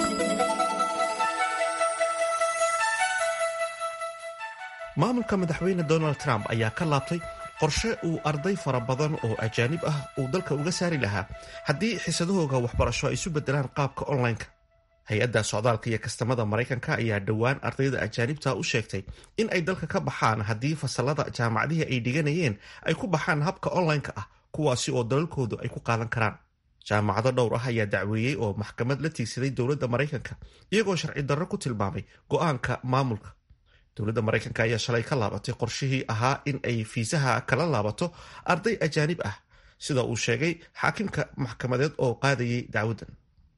maamulka madaxweyne donald trump ayaa ka laabtay qorshe uu arday fara badan oo ajaanib ah uu dalka uga saari lahaa haddii xiisadahooga waxbarasho ay isu bedelaan qaabka online-ka hay-adda socdaalka iyo kastamada maraykanka ayaa dhowaan ardayda ajaanibta u sheegtay in ay dalka ka baxaan haddii fasalada jaamacadihii ay dhiganayeen ay ku baxaan habka online-ka ah kuwaasi oo dalalkoodu ay ku qaadan karaan jaamacado dhowr ah ayaa dacweeyey oo maxkamad la tiigsaday dowladda maraykanka iyagoo sharci darro ku tilmaamay go-aanka maamulka dowladda maraykanka ayaa shalay ka laabatay qorshihii ahaa in ay fiisaha kala laabato arday ajaanib ah sida uu sheegay xaakimka maxkamadeed oo qaadayay dacwaddan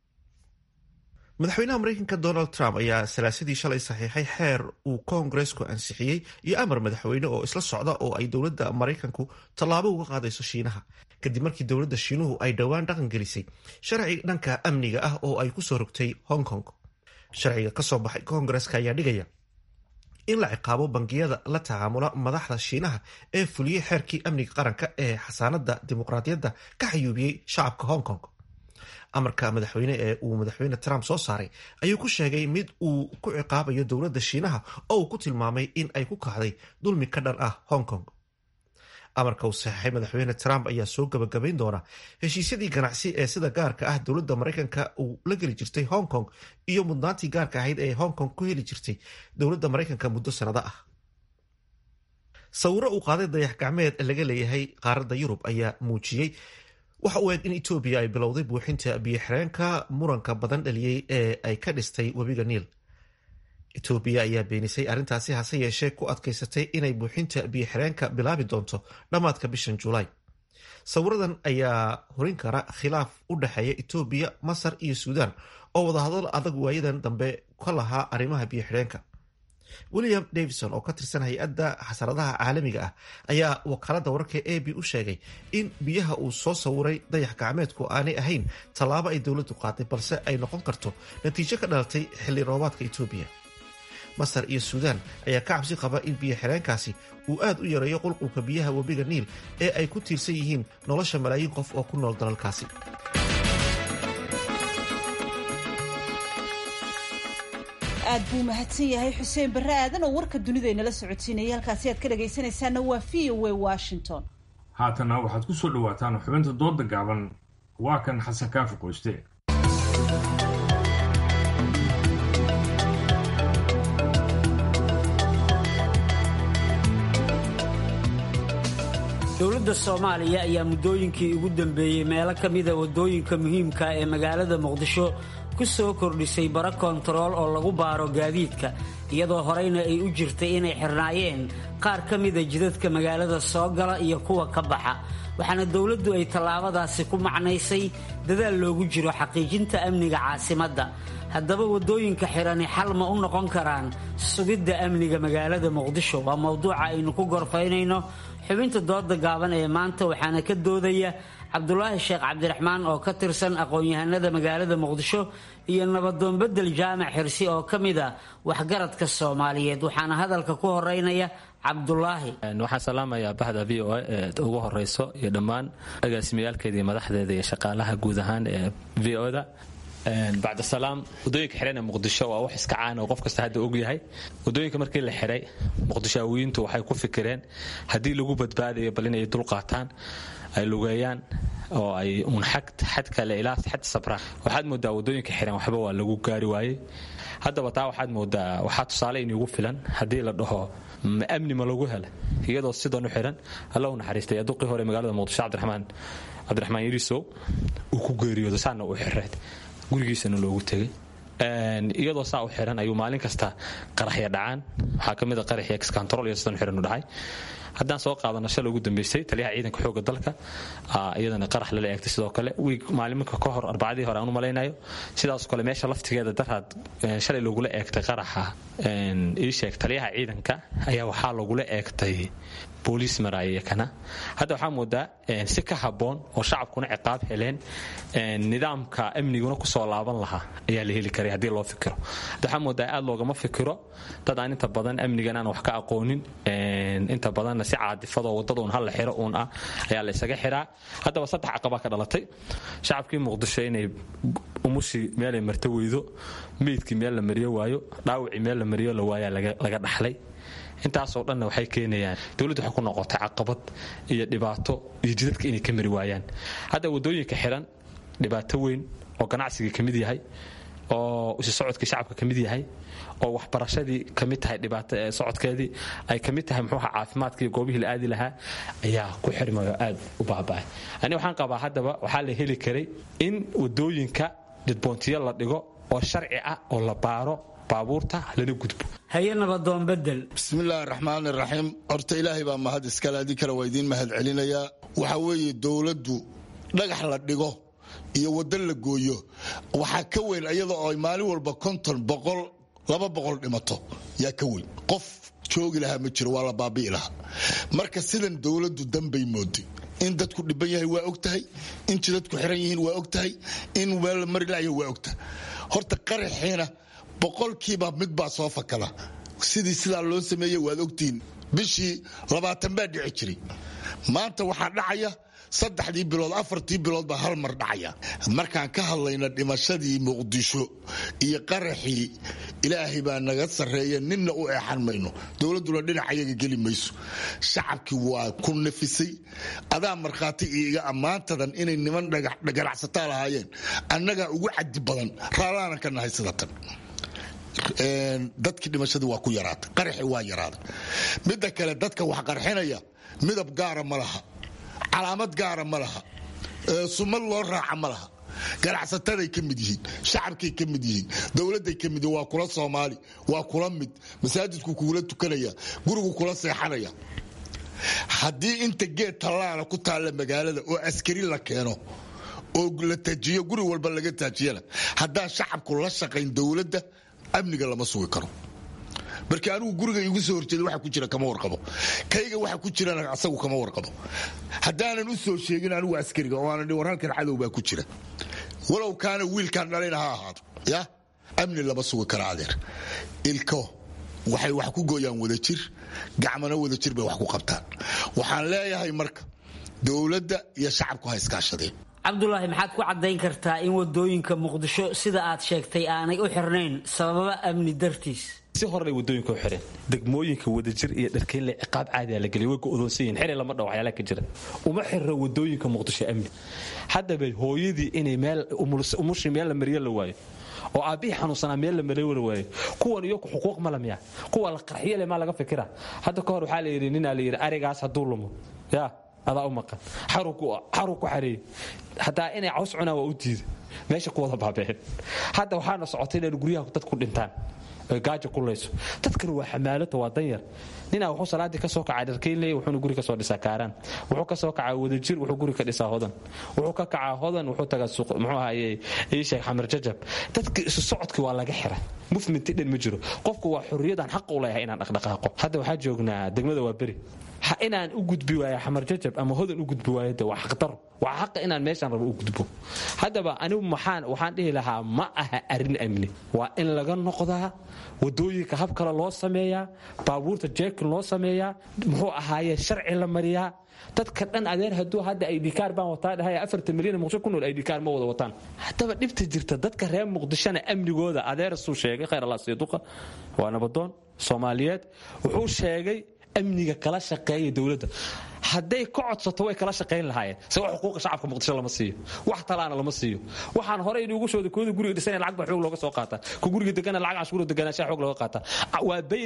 madaxweynaha maraykanka donald trump ayaa salaasadii shalay saxiixay xeer uu koongareesku ansixiyey iyo amar madaxweyne oo isla socda oo ay dowladda maraykanku tallaabo uga qaadayso shiinaha kadib markii dowladda shiinuhu ay dhowaan dhaqan gelisay sharci dhanka amniga ah oo ay kusoo rogtay hong kong sharciga kasoo baxay koongareeska ayaa dhigaya in la ciqaabo bangiyada la tacaamula madaxda shiinaha ee fuliyey xeerkii amniga qaranka ee xasaanada dimuqraadiyadda ka xayuubiyey shacabka hong kong amarka madaxweyne ee uu madaxweyne trump soo saaray ayuu ku sheegay mid uu ku ciqaabayo dowladda shiinaha oo uu ku tilmaamay in ay ku kacday dulmi ka dhan ah hong kong amarka uu saxeixay madaxweyne trump ayaa soo gabagabayn doona heshiisyadii ganacsi ee sida gaarka ah dowladda maraykanka uu la geli jirtay hong kong iyo mudnaantii gaarka ahayd ee hong kong ku heli jirtay dowladda maraykanka muddo sanado ah sawiro uu qaaday dayax gacmeed laga leeyahay qaaradda yurub ayaa muujiyey waxa uu eeg in etoobiya ay bilowday buuxinta biyo-xireenka muranka badan dhaliyey ee ay ka dhistay webiga niil etoobiya ayaa beenisay arrintaasi hase yeeshee ku adkaysatay inay buuxinta biyo-xireenka bilaabi doonto dhammaadka bishan julaay sawiradan ayaa horin kara khilaaf u dhexeeya etoobiya masar iyo suudaan oo wadahadal adag waayadan dambe ka lahaa arrimaha biyo-xidheenka william davison oo ka tirsan hay-adda xasaradaha caalamiga ah ayaa wakaalada wararka a b u sheegay in biyaha uu soo sawiray dayax gacmeedku aanay ahayn tallaabo ay dowladdu qaaday balse ay noqon karto natiijo ka dhalatay xilli roobaadka etoobiya masar iyo suudaan ayaa ka cabsi qaba in biyo xireenkaasi uu aad u yareeyo qulqulka biyaha webiga niil ee ay ku tiirsan yihiin nolosha malaayiin qof oo ku nool dalalkaasi aad buu mahadsan yahay xuseen barre aadan oo warka dunidaynala socodsiinaya halkaasi aad ka dhagaysanaysaana waa v o a washington haatana waxaad ku soo dhowaataan xubinta dooda gaaban waa kan xasan kaafi qoyste dowladda soomaaliya ayaa muddooyinkii ugu dambeeyey meelo ka mida waddooyinka muhiimka ee magaalada muqdisho ku soo kordhisay bara kontarool oo lagu baaro gaadiidka iyadoo horeyna ay u jirtay inay xirnaayeen qaar ka mida jidadka magaalada soo gala iyo kuwa ka baxa waxaana dowladdu ay tallaabadaasi ku macnaysay dadaal loogu jiro xaqiijinta amniga caasimadda haddaba waddooyinka xidhani xal ma u noqon karaan sugidda amniga magaalada muqdisho waa mowduuca aynu ku gorfaynayno xubinta dooda gaaban ee maanta waxaana ka doodaya cabdulaahi sheekh cabdiraxmaan oo ka tirsan aqoon-yahanada magaalada muqdisho iyo nabadoon bedel jaamac xirsi oo ka mid a waxgaradka soomaaliyeed waxaana hadalka ku horeynaya cabdulaahi waxaan salaamayaa bahda v o a ee ugu horeyso iyo dhammaan agaasimiyaalkeeda iyo madaxdeeda iyo shaqaalaha guud ahaan ee v o-da bacdasalaam wadooyinka xidhan ee muqdisho waa wax iska caan oo qof kasta hadda ogyahay wadooyinka markii la xidhay muqdishaawiyiintu waxay ku fikireen haddii lagu badbaadayo bal inay dulqaataan ay lugeeyaan oo ay uun xad kale ilaa xad sabraan waxaad moodaa wadooyinka xiran waxba waa lagu gaari waayey haddaba taa waxaad moodaa waxaa tusaale inugu filan haddii la dhaho amni ma lagu hela iyadoo sidan u xiran alla u naxariistay aduqii hore magaalada muqdisho cabdiraxmaan cabdiraxmaan yarisow uu ku geeriyoodo saana u xireed gurigiisana loogu tegay iyadoo saa u xiran ayuu maalin kasta qaraxya dhacaan waxaa ka mid a qaraxya excontrol iyo sidan xiran u dhacay haddaan soo qaadano shalay ugu dambeysay taliyaha ciidanka xooga dalka iyadana qarax lala eegtay sidoo kale wiig maaliminka ka hor arbacadii hore aan u malaynayo sidaas kale meesha laftigeeda daraad shalay lagula eegtay qaraxa ii sheeg taliyaha ciidanka ayaa waxaa lagula eegtay booliis maraaya kana hadda waxaa moodaa si ka habboon oo shacabkuna ciqaab heleen nidaamka amniguna kusoo laaban lahaa ayaa la heli karay haddii loo fikiro hadda waxaa moodaa aad loogama fikiro dad aan inta badan amnigan aan wax ka aqoonin inta badanna si caadifadoo wadada un halla xiro uun ah ayaa la isaga xiraa haddaba saddex caqabaa ka dhalatay shacabkii muqdisho inay umushii meelay marto weydo meydkii meel la mariyo waayo dhaawacii meel la mariyo la waayaa laga dhaxlay intaasoo dhanna waxay keenayaan dowladdu waxay ku noqotay caqabad iyo dhibaato iyo jidadka inay ka mari waayaan hadda waddooyinka xiran dhibaato weyn oo ganacsiga ka mid yahay oo isu socodkii shacabka ka mid yahay oo waxbarashadii ka mid tahay dhibaato socodkeedii ay ka mid tahay muxuuha caafimaadkii goobihii la aadi lahaa ayaa ku xirmayo aad u baaba'ay ani waxaan qabaa haddaba waxaa la heli karay in wadooyinka dhidboontiyo la dhigo oo sharci ah oo la baaro baabuurta lana gudbo haye nabadoon bedel bismillaahi raxmaani raxiim horta ilaahay baa mahad iskale adii kale waa idiin mahad celinayaa waxaa weeye dowladdu dhagax la dhigo iyo waddo la gooyo waxaa ka weyn iyada oo ay maalin walba konton boqol laba boqol dhimato yaa ka weyn qof joogi lahaa ma jiro waa la baabi'i lahaa marka sidan dowladdu danbay mooday in dadku dhiban yahay waa og tahay in jidadku xiran yihiin waa og tahay in meel la mari laaya waa og tahay horta qaraxiina boqolkiiba mid baa soo fakada sidii sidaa loo sameeyey waad ogtihiin bishii labaatan baa dhici jiray maanta waxaa dhacaya saddexdii bilood afartii bilood baa hal mar dhacaya markaan ka hadlayna dhimashadii muqdisho iyo qaraxii ilaahay baa naga sarreeya ninna u eexan mayno dowladduna dhinac ayaga geli mayso shacabkii waa ku nafisay adaa markhaati iiga ammaantadan inay niman ganacsataa lahaayeen annagaa ugu cadi badan raallaanan ka nahay sida tan dadkii dhimashadii waa ku yaraatay qaraxi waa yaraaday midda kale dadka wax qarxinaya midab gaara ma laha calaamad gaara ma laha sumad loo raaca ma laha ganacsataday ka mid yihiin shacabkay ka mid yihiin dowladday ka mid yihiin waa kula soomaali waa kula mid masaajidku kugula tukanaya gurigu kula seexanaya haddii inta geed tallaala ku taalla magaalada oo askari la keeno oo la tajiyo guri walba laga taajiyana haddaan shacabku la shaqayn dowladda amniga lama sugi karo marka anigu guriga igu soo horjeeda waxa ku jira kama warqabo kayga waxa ku jirana asagu kama warqabo haddaanan u soo sheegin anigu askariga oo aanan war halkan cadow baa ku jira walow kaana wiilkan dhalayna ha ahaado ya amni lama sugi kara adeer ilko waxay wax ku gooyaan wadajir gacmana wadajir bay wax ku qabtaan waxaan leeyahay marka dowladda iyo shacabku ha iskaashadeen cabdulaahi maxaad ku caddayn kartaa in wadooyinka muqdisho sida aad sheegtay aanay u xirnayn sababa amni dartiis si horey wadooyinka u xireen degmooyinka wadajir iyo dharkeynle ciqaab caadiya la geliy way go'doonsan yihin xili lama dhaw waxyaala ka jira uma xirra wadooyinka muqdisho amni haddaba hooyadii inay meel umushii meel la mariyo la waayo oo aabbihii xanuunsanaa meel la maray wala waayo kuwan iyo xuquuq mala miya kuwa la qarxiyo le maa laga fikira hadda ka hor waxaa la yidhi ninaa la yidhi arigaas hadduu lumo yaa adaa u maqan xaruu ku xareeyey hataa inay caws cunaan waa u diida meesha ku wada baabeen hadda waxaana socotay inaynu guryaha dad ku dhintaan oy gaaja ku layso dadkan waa xamaalata waa danyar ninaa wuxuu salaadii kasoo kacaa dharkeynley wuxuuna guri kasoo dhisaa kaaraan wuxuu kasoo kacaa wadajir wuxuu guri ka dhisaa hodan wuxuu ka kacaa hodan wuxuu tagaa suuq muxuu ahaye ii sheeg xamar jajab dadka isu socodkii waa laga xiray mufminti dhan ma jiro qofku waa xorriyadaan xaq u leeyahay inaan dhaqdhaqaaqo hadda waxaa joognaa degmada waa beri inaan u gudbi waayo xamar jajab ama hodan u gudbi waayo de waa xaqdaro waa xaqa inaan meeshaan rabo u gudbo haddaba anigu maxaan waxaan dhihi lahaa ma aha arrin amni waa in laga noqdaa wadooyinka hab kale loo sameeyaa baabuurta jeekin loo sameeyaa muxuu ahaaye sharci la mariyaa dadka dhan adeer hadduu hadda aydhikaar baan wataa dhahay afartan milyan muqdisho ku nool aydhikaar ma wada wataan haddaba dhibta jirta dadka reer muqdishona amnigooda adeer suu sheegay khayr allah siiduqa waa nabadoon soomaaliyeed wuxuu sheegay amniga kala shaqeeya dowladda hadday ka codsato way kala shaqayn lahaayeen se wax xuquuqa shacabka muqdisho lama siiyo wax talaana lama siiyo waxaan horey inugu shooda kooda guriga dhisanaya lacag baa xoog looga soo qaataa ku guriga degana lacag cashuura deganaanshaa xoog looga qaataa waa bay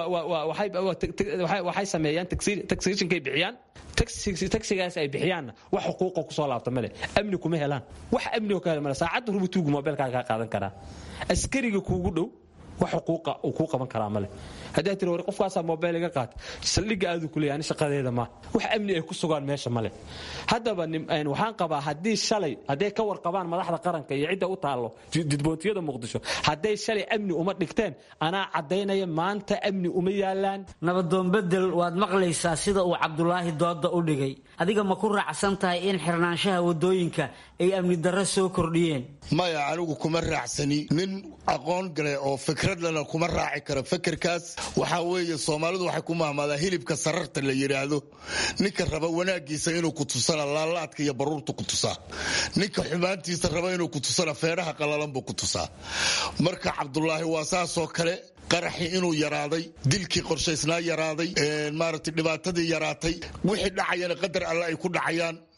waxay sameeyaan taxationkay bixiyaan taxigaas ay bixiyaanna wax xuquuqa kusoo laabta male amni kuma helaan wax amni oo ka hel male saacadda rubutuugu mobilkaaga kaa qaadan karaa askariga kuugu dhow wax xuquuqa uu kuu qaban karaa male haddaa tiri war qofkaasaa mobile iga qaata saldhigga aadu ku leeyahay ani shaqadeeda ma wax amni ay ku sugaan meesha male haddaba waxaan qabaa haddii shalay hadday ka warqabaan madaxda qaranka iyo cidda u taallo didboontiyada muqdisho hadday shalay amni uma dhigteen anaa caddaynaya maanta amni uma yaalaan nabadoon bedel waad maqlaysaa sida uu cabdulaahi dooda u dhigay adiga ma ku raacsan tahay in xirnaanshaha wadooyinka ay amni darro soo kordhiyeen maya anigu kuma raacsani nin aqoon gale oo fikradlana kuma raaci karo fekerkaas waxaa weeye soomaalidu waxay ku mahmaadaa hilibka sararta la yidhaahdo ninka raba wanaagiisa inuu ku tusana laalaadka iyo baruurta ku tusaa ninka xumaantiisa raba inuu ku tusana feedhaha qalalan buu ku tusaa marka cabdulaahi waa saasoo kale qaraxii inuu yaraaday dilkii qorshaysnaa yaraaday maaragtay dhibaatadii yaraatay wixii dhacayana qadar alle ay ku dhacayaan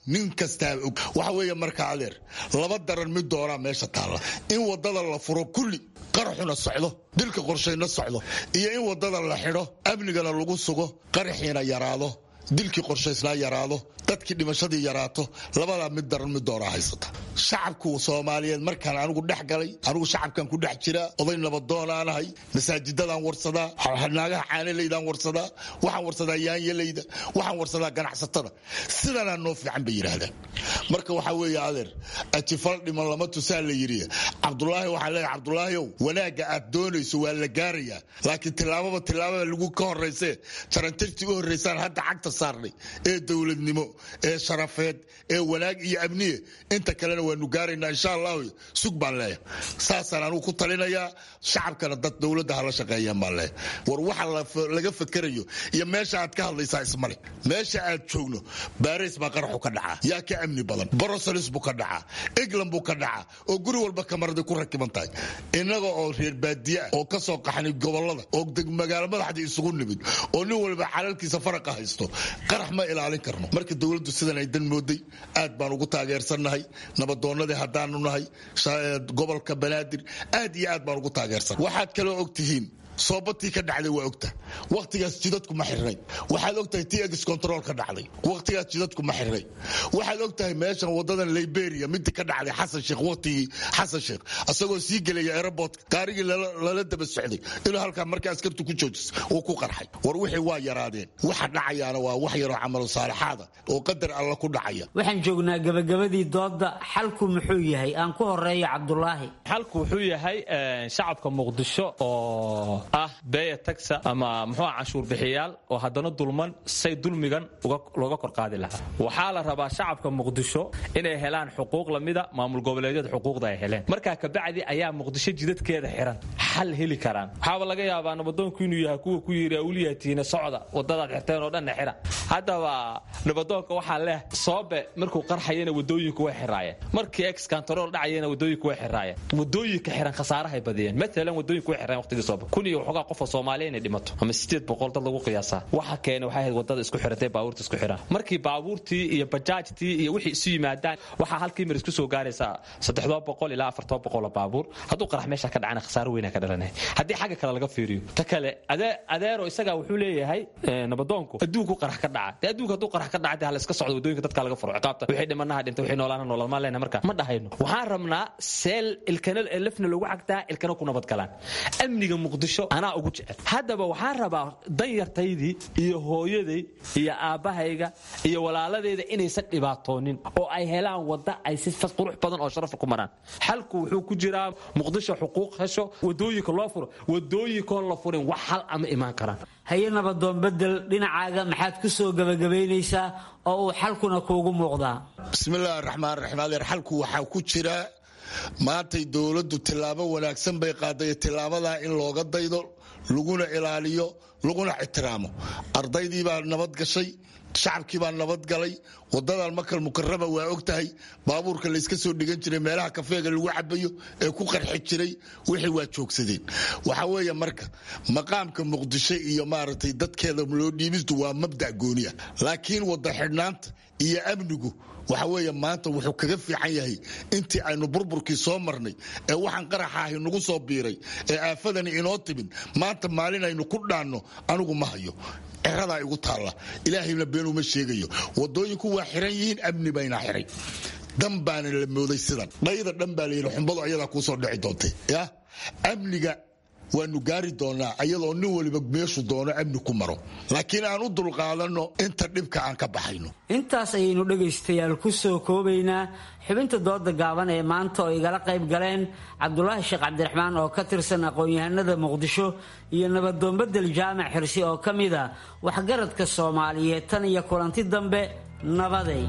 nin kastaa og waxa weeye marka adeer laba daran mid doonaa meesha taalla in wadada la furo kulli qaraxuna socdo dilka qorshayna socdo iyo in wadada la xidho amnigana lagu sugo qaraxiina yaraado dilkii qorshaysnaa yaraado dadkii dhimashadii yaraato labadaa mid daran mid doonaa haysata shacabku soomaaliyeed markaan anigu dhex galay anigu shacabkan ku dhex jiraa oday nabadoonanahay masaajidadaan warsadaa naagaha caanalaydaan warsadaa waxaan warsadaa yaanyalayda waxaan warsadaa ganacsatada sidanaa noo fiican bay yidhaahdaan marka waxaa weeye adeer ajifal dhiman lama tusaa la yidhi cabdulaahi waxaan leeyahay cabdulaahiow wanaagga aad doonayso waa la gaarayaa laakiin tillaababa tillaabada lagu ka horraysee jarantirtii u horraysaan hadda cagta saarnay ee dowladnimo ee sharafeed ee wanaag iyo amniye inta kalena waanu gaaraynaa insha allahu sug baan leeyahay saasaan anugu ku talinayaa shacabkana dad dowladda hala shaqeeyaan baan leeyahay war waxa laga fakerayo iyo meesha aad ka hadlaysaa ismale meesha aad joogno baris baa qaraxu ka dhacaa yaa ka amni badan broselis buu ka dhacaa england buu ka dhacaa oo guri walba kamaraday ku rakiban tahay innaga oo reer baadiye ah oo ka soo qaxnay gobolada oo magaalo madaxdii isugu nimid oo nin walba calalkiisa faraqa haysto qarax ma ilaalin karno marka dowladdu sidan ay dan mooday aad baan ugu taageersannahay nabadoonnadii haddaanu nahay gobolka banaadir aad iyo aad baan ugu taageersan waxaad kaloo og tihiin soobatii ka dhacday waa ogta wakhtigaas jidadku ma xirnay waxaad ogtahay tx control ka dhacday wakhtigaas jidadku ma xirnay waxaad ogtahay meeshan wadadan liberia midii ka dhacday xasan sheekh wakhtigii xasan sheekh asagoo sii gelaya airport gaarigii lala daba socday inuu halkaa markaa askartu ku joojis uu ku qarxay war wixii waa yaraadeen waxa dhacayaana waa wax yaroo camalo saalixaada oo qadar alla ku dhacaya waxaan joognaa gabagabadii dooda xalku muxuu yahay aan ku horeeyo cabdulaahi xalku wuxuu yahay shacabka muqdisho oo ah beeya tagsa ama muxuu canshuur bixiyaal oo haddana dulman say dulmigan looga kor qaadi lahaa waxaa la rabaa shacabka muqdisho inay helaan xuquuq lamida maamul goboleedyada xuquuqda ay heleen markaa kabacdi ayaa muqdisho jidadkeeda xiran xal heli karaan waxaaba laga yaabaa nabadoonku inuu yahay kuwa ku yiri awliyatiina socda wadadaad xirteen oo dhanna xira haddaba nabadoonka waxaa leh soobe markuu qarxayana wadooyinku way xiraayeen markii ex kantarool dhacayana wadooyinku way xiraayeen wadooyinka xiran khasaarahay badiyeen matalan wadooyinku way xireen waqtigii soobe kun iyo waxoogaa qofoo soomaaliya inay dhimato ama sideed boqol dad lagu qiyaasaa waxa keena waxay ahayd wadada isku xiratay baabuurta isku xiraan markii baabuurtii iyo bajaajtii iyo wixii isu yimaadaan waxaa halkii mar isku soo gaaraysaa saddexdoo boqol ilaa afartoo boqol oo baabuur hadduu qarax meesha ka dhacana khasaaro weyna ka dhalanaya haddii xagga kale laga fiiriyo ta kale adeero isagaa wuxuu leeyahay nabadoonku adduunku qarax ka dhaca dee adduunka hadduu qarax ka dhaca dee hala iska socdo wadooyinka dadka laga furo ciqaabta wixii dhimanaha dhintay wixii noolaana noolal maan lehna marka ma dhahayno waxaan rabnaa seel ilkana lafna lagu cagtaa ilkana ku nabadgalaan amniga muqdisho anaa ugu jecel haddaba waxaan rabaa danyartaydii iyo hooyaday iyo aabbahayga iyo walaaladeyda inaysan dhibaatoonin oo ay helaan wadda ay si qurux badan oo sharaf ku maraan xalku wuxuu ku jiraa muqdisho xuquuq hesho wadooyinka loo furo wadooyinkoon la furin wax hal ama imaan karaan haye nabadoon bedel dhinacaaga maxaad ku soo gebagabaynaysaa oo uu xalkuna kuugu muuqdaa bismillahi raxmaan raxiim adeer xalku waxaa ku jira maantay dowladdu tillaabo wanaagsan bay qaaday tilaabadaa in looga daydo laguna ilaaliyo laguna ixtiraamo ardaydii baa nabad gashay shacabkii baa nabadgalay wadadan makal mukarama waa og tahay baabuurka layska soo dhigan jiray meelaha kafeega lagu cabayo ee ku qarxi jiray wixii waa joogsadeen waxa weeye marka maqaamka muqdisho iyo maaragtay dadkeeda loo dhiibistu waa mabdac gooni ah laakiin wada xidhnaanta iyo amnigu waxa weeye maanta wuxuu kaga fiican yahay intii aynu burburkii soo marnay ee waxaan qaraxa ahi nagu soo biiray ee aafadani inoo timin maanta maalin aynu ku dhaanno anigu ma hayo ceradaa igu taalla ilaahayna beenuma sheegayo wadooyinku waa xiran yihiin amni bayna xiray dan baana la mooday sidan dhayda dhan baa layidhi xumbadu ayadaa kuusoo dhici doontay ya amniga waanu gaari doonaa ayadoo nin waliba meeshu doono amni ku maro laakiin aan u dulqaadanno inta dhibka aan ka baxayno intaas ayaynu dhegaystayaal ku soo koobaynaa xubinta dooda gaaban ee maanta oo igala qayb galeen cabdulaahi sheekh cabdiraxmaan oo ka tirsan aqoon-yahanada muqdisho iyo nabadoonbedel jaamac xirsi oo ka mid a waxgaradka soomaaliyeed tan iyo kulanti dambe nabaday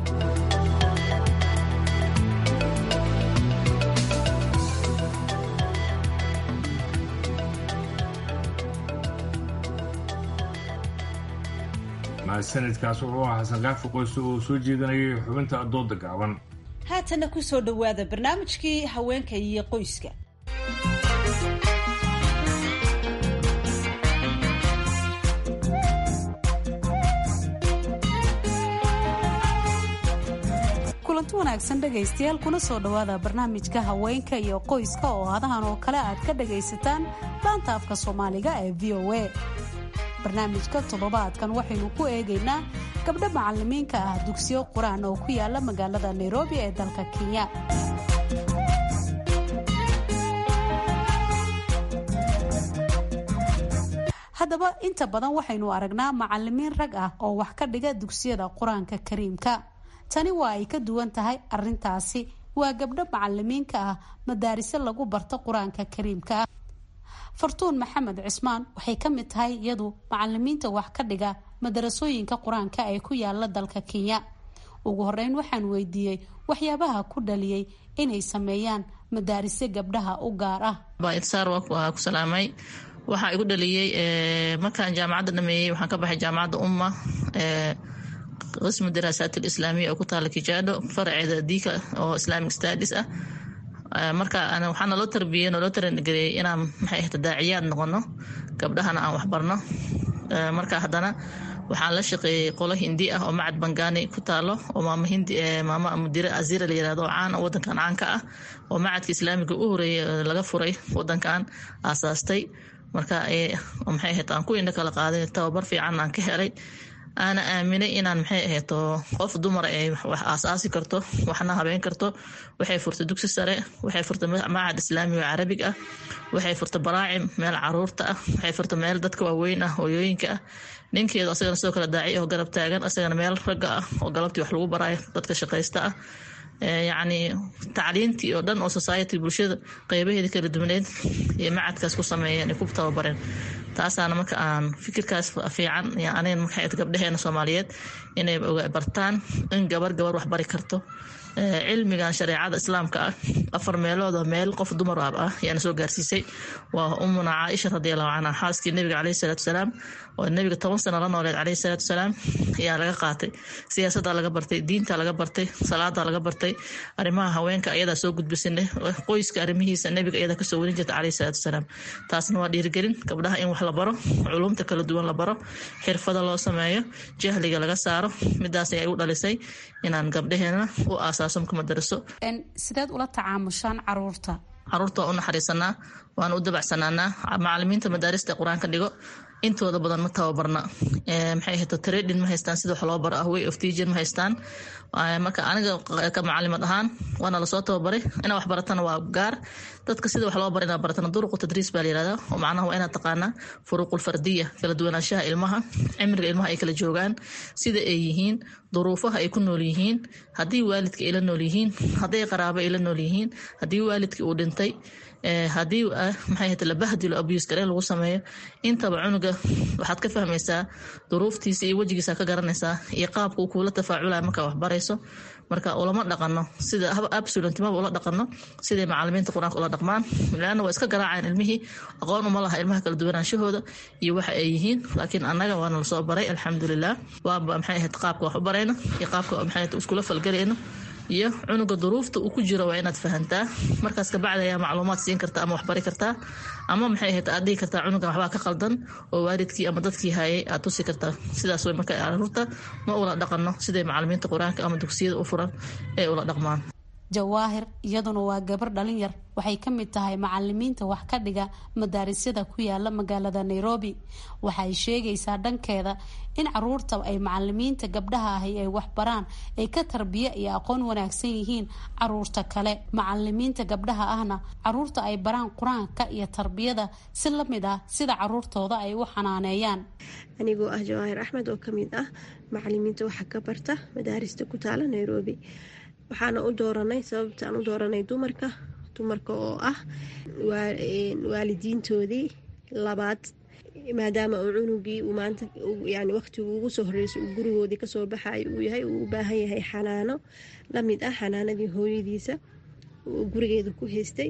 mahadsanidkaas wuxuu ahaa xasan kaafi qoyse oo soo jeedanayay xubinta dooda gaaban haatanna ku soo dhowaada barnaamijkii haweenka iyo qoyska kulanti wanaagsan dhegaystayaal kuna soo dhowaada barnaamijka haweenka iyo qoyska oo hadahan oo kale aad ka dhagaysataan laanta afka soomaaliga ee v o a barnaamijka toddobaadkan waxaynu ku eegaynaa gabdho macalimiinka ah dugsiyo qur-aan oo ku yaala magaalada nairobi ee dalka kenya haddaba inta badan waxaynu aragnaa macalimiin rag ah oo wax ka dhiga dugsiyada qur-aanka kariimka tani waa ay ka duwan tahay arintaasi waa gabdho macalimiinka ah madaariso lagu barto qur-aanka kariimka ah fartuun maxamed cismaan waxay ka mid tahay iyadu macalimiinta wax ka dhiga madarasooyinka qur-aanka ee ku yaala dalka kenya ugu horeyn waxaan weydiiyey waxyaabaha ku dhaliyey inay sameeyaan madaariso gabdhaha u gaar ah waxaa igu dhaliyey markaan jaamacadda dhameeyey waxaan ka baxay jaamacadda umma qismu daraasaat alislaamiya oo ku taala kijaadho faraceeda diika oo islamic studies ah marka waxaa naloo tarbiyey naloo tarangareeyey inaan maxay ahta daaciyaad noqono gabdhahana aan waxbarno marka haddana waxaan la shaqeeyey qolo hindi ah oo macad bangani ku taalo oo maama hindi maama mudire azira la yirahdo oo caan wadankan caanka ah oo macadka islaamiga u horeeyey laga furay wadankan aasaastay marka maxay ahayd aan ku indho kala qaaday tababar fiican aan ka helay aana aaminay inaan maxay ahayto qof dumar ay wax aasaasi karto waxna habeen karto waxay furtay dugsi sare waxay furtay macad islaami oo carabig ah waxay furtay baraacim meel caruurta ah waxay furtay meel dadka waaweyn ah hooyooyinka ah ninkeedu asagana sidoo kale daaci oo garab taagan asagana meel ragga ah oo galabtii wax lagu baraayo dadka shaqaysta ah yacni tacliintii oo dhan oo society bulshada qeybaheeda kala duwaneed iyo macadkaas ku sameeyeen ay ku tababareen taasaana marka aan fikirkaas fiican aniga marka gabdhaheena soomaaliyeed inay bartaan in gabar gabar wax bari karto cilmigan shareecada islaamka ah afar meelood oo meel qof dumar ah ayaana soo gaarsiisay waa umuna caaisha radiallahu canha xaaskii nabiga caleyhi salaatu wasalaam oo nabiga toban sano la nooleed caleyhi salaatu wasalaam ayaa laga qaatay siyaasadda laga bartay diinta laga bartay salaada laga bartay arrimaha haweenka ayadaa soo gudbisanay qoyska arrimihiisa nabiga ayadaa kasoo warin jirta caleyhi salaatu wasalaam taasna waa dhiirigelin gabdhaha in wax la baro culumta kala duwan la baro xirfada loo sameeyo jahliga laga saaro midaas ayay u dhalisay inaan gabdhaheena u aasaaso madaraso sideed ula tacaamushaan caruurta caruurta waa u naxariisanaa waana u dabacsanaanaa macalimiinta madaarista qur-aanka dhigo intooda badan ma tababarna maxay ahayto trading ma haystaan sida wax loo baro ah way of teacher ma haystaan marka aniga ka macalimad ahaan waana lasoo tababaray inaa wax baratana waa gaar dadka sida wax loo bara inaa baratana duruqu tadriis baa layirahdaa oo macnaha waa inaad taqaanaa furuuqul fardiya kala duwanaanshaha ilmaha cimriga ilmaha ay kala joogaan sida ay yihiin duruufaha ay ku nool yihiin haddii waalidka ay la nool yihiin hadday qaraabo ay la nool yihiin haddii waalidkii uu dhintay haddii maxay ahayte labahdilo abuse gareen lagu sameeyo intaba cunuga waxaad ka fahmaysaa duruuftiisa iyo wejigiisa ka garanaysaa iyo qaabka uu kuula tafaaculaya markaa wax barayso marka ulama dhaqano sida absolutimaba ula dhaqano siday macalimiinta qur-aanka ula dhaqmaan laana waa iska garaacaan ilmihii aqoon uma laha ilmaha kala duwanaanshahooda iyo waxa ay yihiin laakiin annaga waana lasoo baray alxamdulilah waaba maxay ahayd qaabka wax u barayno iyo qaabka maxay ahayd iskula falgalayno iyo cunuga duruufta uu ku jiro waa inaad fahantaa markaas kabacdi ayaa macluumaad siin kartaa ama waxbari kartaa ama maxay ahayd aad dhigi kartaa cunugan waxbaa ka qaldan oo waalidkii ama dadkii hayay aad tusi kartaa sidaas way marka caruurta ma ula dhaqano siday macalimiinta qur-aanka ama dugsiyada u furan ee ula dhaqmaan jawaahir iyaduna waa gabar dhalin yar waxay ka mid tahay macalimiinta wax ka dhiga madaarisada ku yaala magaalada nairobi waxay sheegaysaa dhankeeda in caruurta ay macalimiinta gabdhaha ahi ay waxbaraan ay ka tarbiya iyo aqoon wanaagsan yihiin caruurta kale macalimiinta gabdhaha ahna caruurta ay baraan qur-aanka iyo tarbiyada si lamid ah sida caruurtooda ay u xanaaneeyaan anigoo ah jawaahir axmed oo kamid ah macalimiinta waxa ka barta madaarista ku taala nairobi waxaana u dooranay sababta aan u dooranay dumarka dumarka oo ah waalidiintoodii labaad maadaama uu cunugii uu maanta yani waqtigu ugu soo horeysay uu gurigoodii kasoo baxayo uu yahay uu u baahan yahay xanaano lamid ah xanaanadii hooyadiisa uu gurigeeda ku haystay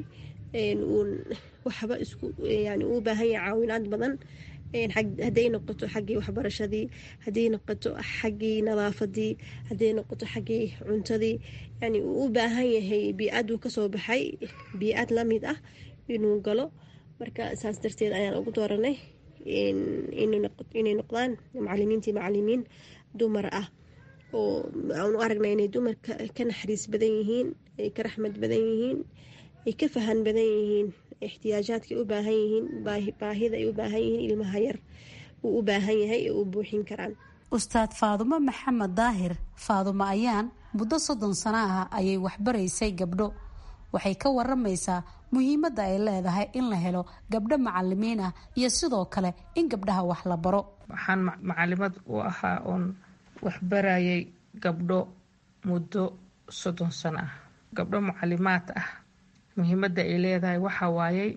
waxba isku yani uu baahan yahay caawinaad badan hadday noqoto xaggii waxbarashadii hadday noqoto xaggii nadaafadii hadday noqoto xaggii cuntadii yani uu u baahan yahay bii-aduu kasoo baxay bii-ad lamid ah inuu galo marka saas darteed ayaan ugu dooranay inay noqdaan macalimiintii macalimiin dumar ah oo aanu aragnay inay dumarka ka naxariis badan yihiin ay ka raxmad badan yihiin ay ka fahan badan yihiin ixtiyaajaadka ay u baahan yihiin baahida ay u baahan yihiin ilmaha yar uu u baahan yahay ee u buuxin karaan ustaad faadumo maxamed daahir faadumo ayaan muddo soddon sano ah ayay waxbaraysay gabdho waxay ka waramaysaa muhiimadda ay leedahay in la helo gabdho macalimiin ah iyo sidoo kale in gabdhaha wax la baro waxaan macalimad u ahaa oon waxbarayay gabdho muddo soddon sano ah gabdho macalimaad ah muhiimadda ay leedahay waxa waayey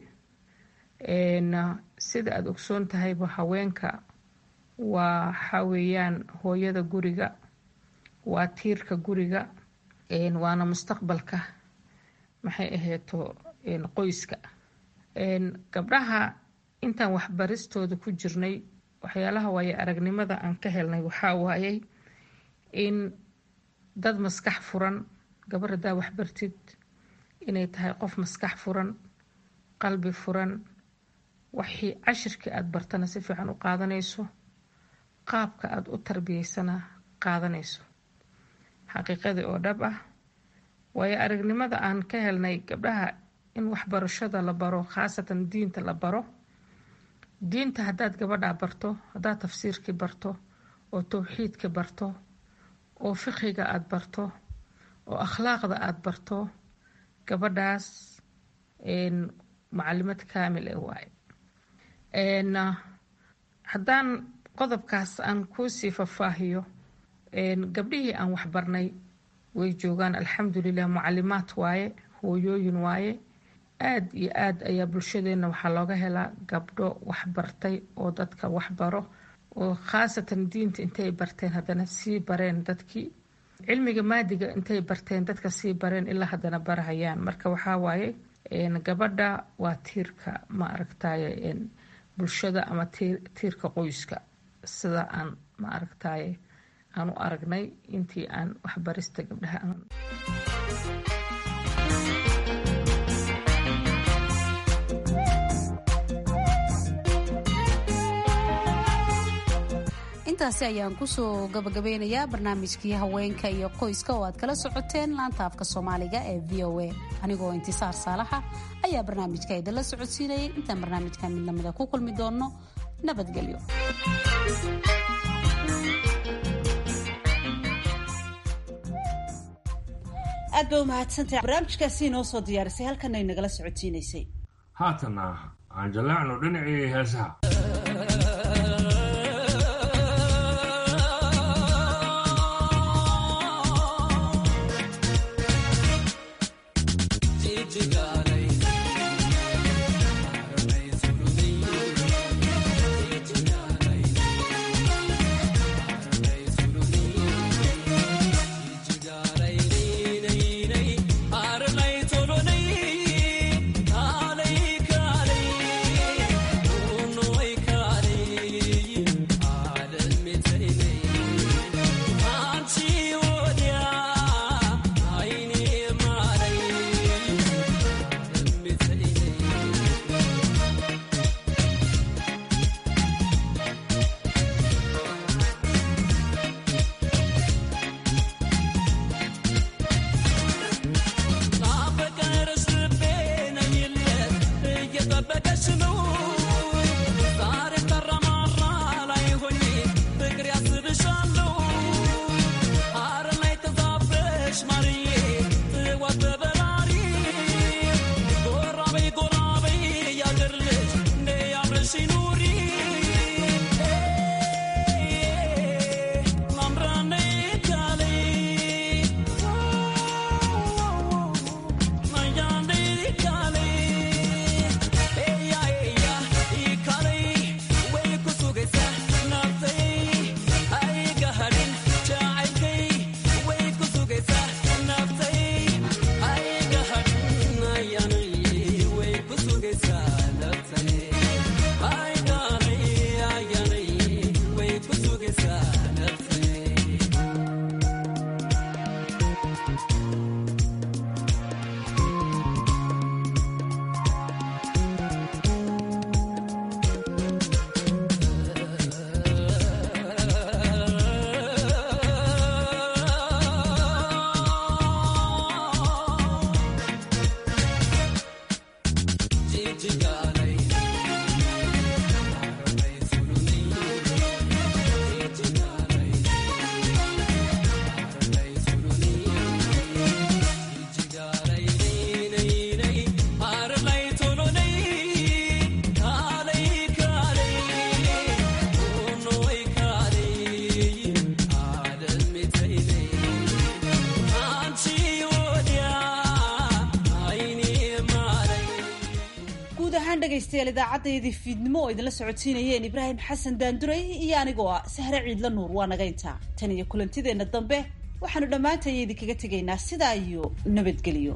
sida aada ogsoon tahayba haweenka waa waxa weeyaan hooyada guriga waa tiirka guriga waana mustaqbalka maxay ahayto qoyska gabdhaha intaan waxbaristooda ku jirnay waxyaalaha waaye aragnimada aan ka helnay waxaa waayey in dad maskax furan gabar haddaa waxbartid inay tahay qof maskax furan qalbi furan waxii cashirkii aada bartana si fiican u qaadanayso qaabka aada u tarbiyeysana qaadanayso xaqiiqadii oo dhab ah waayo aragnimada aan ka helnay gabdhaha in waxbarashada la baro khaasatan diinta la baro diinta haddaad gabadhaa barto haddaad tafsiirkii barto oo towxiidkii barto oo fiqiga aada barto oo akhlaaqda aada barto gabadhaas macalimad kaamil e waaye haddaan qodobkaas aan kuusii fafaahiyo gabdhihii aan waxbarnay way joogaan alxamdulilah mucalimaad waaye hooyooyin waaye aada iyo aad ayaa bulshadeenna waxaa looga helaa gabdho waxbartay oo dadka waxbaro oo khaasatan diinta intay barteen haddana sii bareen dadkii cilmiga maadiga intay barteen dadka sii bareen ilaa haddana barahayaan marka waxaa waaye gabadha waa tiirka ma aragtaye bulshada ama tiirka qoyska sida aan ma aragtaye aan u aragnay intii aan waxbarista gabdhaha aan intaasi ayaan kusoo gabagabeynayaa barnaamijkii haweenka iyo qoyska oo aad kala socoteen laanta afka soomaaliga ee v o a anigoo intisaar saalaxa ayaa barnaamijka idinla socodsiinayay intaan barnaamijka mid lamida ku kulmi doonno nabadgelyo aad ba umahadsantahay barnaamijkaasi inoo soo diyaarisay halkanay nagala socodsiinaysay haatana aan jalaacno dhinacii heesaha Tolonay, dhegaystayaal idaacaddayadii fiidnimo oo idinla socodsiinayeen ibraahim xasan daanduray iyo anigoo ah sahre ciidla nuur waa naga intaa tan iyo kulantideenna dambe waxaanu dhammaantaya idinkaga tegaynaa sidaa iyo nabadgelyo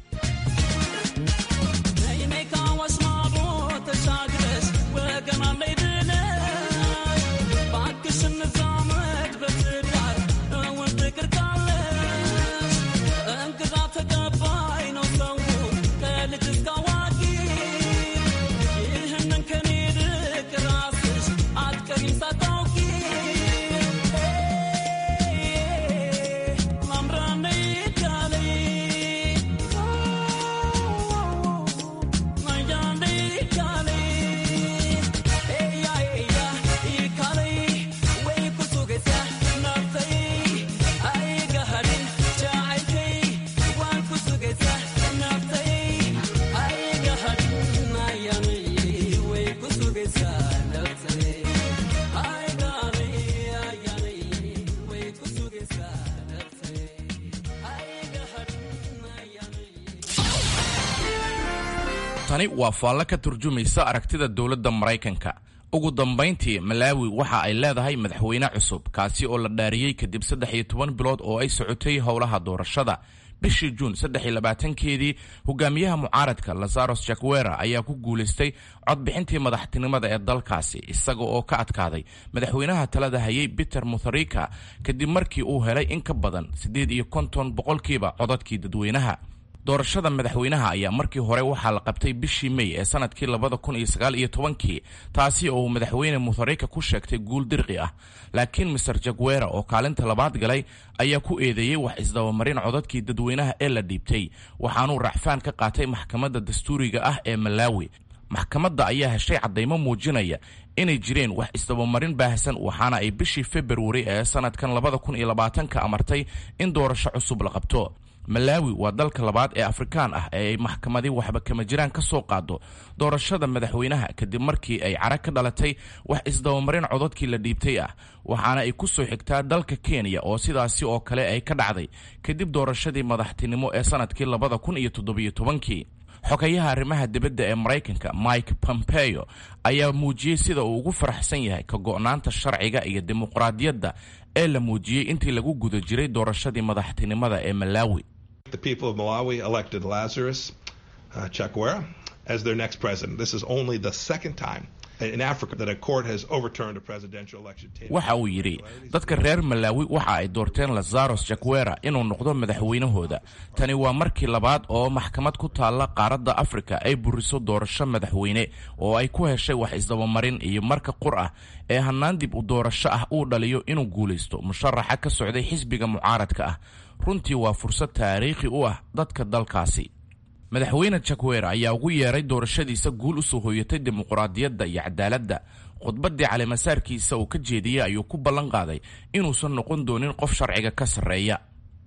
tani waa faallo ka turjumaysa aragtida dowladda maraykanka ugu dambayntii malaawi waxa ay leedahay madaxweyne cusub kaasi oo la dhaariyey kadib saddex iyo toban bilood oo ay socotay howlaha doorashada bishii juun saddex iyo labaatankeedii hogaamiyaha mucaaradka lazaros jakwera ayaa ku guulaystay codbixintii madaxtinimada ee dalkaasi isaga oo ka adkaaday madaxweynaha talada hayay peter mutharika kadib markii uu helay in ka badan siddeed iyo konton boqolkiiba codadkii dadweynaha doorashada madaxweynaha ayaa markii hore waxaa la qabtay bishii mey ee sanadkii labada kun iyo sagaal iyo tobankii taasi oo uu madaxweyne mutharika ku sheegtay guul dirqi ah laakiin master jagwera oo kaalinta labaad galay ayaa ku eedeeyey wax isdabamarin codadkii dadweynaha ee la dhiibtay waxaanuu racfaan ka qaatay maxkamadda dastuuriga ah ee malaawi maxkamadda ayaa heshay caddaymo muujinaya inay jireen wax isdabamarin baahsan waxaana ay bishii februari ee sanadkan labada kun iyo labaatanka amartay in doorasho cusub la qabto malaawi waa dalka labaad ee afrikaan ah ee ay maxkamadii waxba kama jiraan ka soo qaado doorashada madaxweynaha kadib markii ay cara ka dhalatay wax isdabamarin codadkii la dhiibtay ah waxaana ay ku soo xigtaa dalka kenya oo sidaasi oo kale ay ka dhacday kadib doorashadii madaxtinimo ee sanadkii labada kun iyo toddobiyo tobankii xogayaha arrimaha dibadda ee maraykanka mike pompeo ayaa muujiyey sida uu ugu faraxsan yahay ka go'naanta sharciga iyo dimuqraadiyadda ee la muujiyey intii lagu guda jiray doorashadii madaxtinimada ee malaawi The people of Malawi elected Lazarus uh, Chakwera as their next president. This is only the second time in Africa that a court has overturned a presidential election. waxa uu yidhi dadka reer malaawi waxa ay doorteen lazaros jakwera inuu noqdo madaxweynahooda tani waa markii labaad oo maxkamad ku taalla qaaradda afrika ay buriso doorasho madaxweyne oo ay ku heshay wax isdabamarin iyo marka qur ah ee hannaan dib u doorasho ah uu dhaliyo inuu guulaysto musharaxa ka socday xisbiga mucaaradka ah runtii waa fursad taariikhi u ah dadka dalkaasi madaxweyne jakwera ayaa ugu yeeray doorashadiisa guul usoo hooyatay dimuqraadiyadda iyo cadaaladda khudbaddii caleemasaarkiisa uu ka jeediyey ayuu ku ballan qaaday inuusan noqon doonin qof sharciga ka sarreeya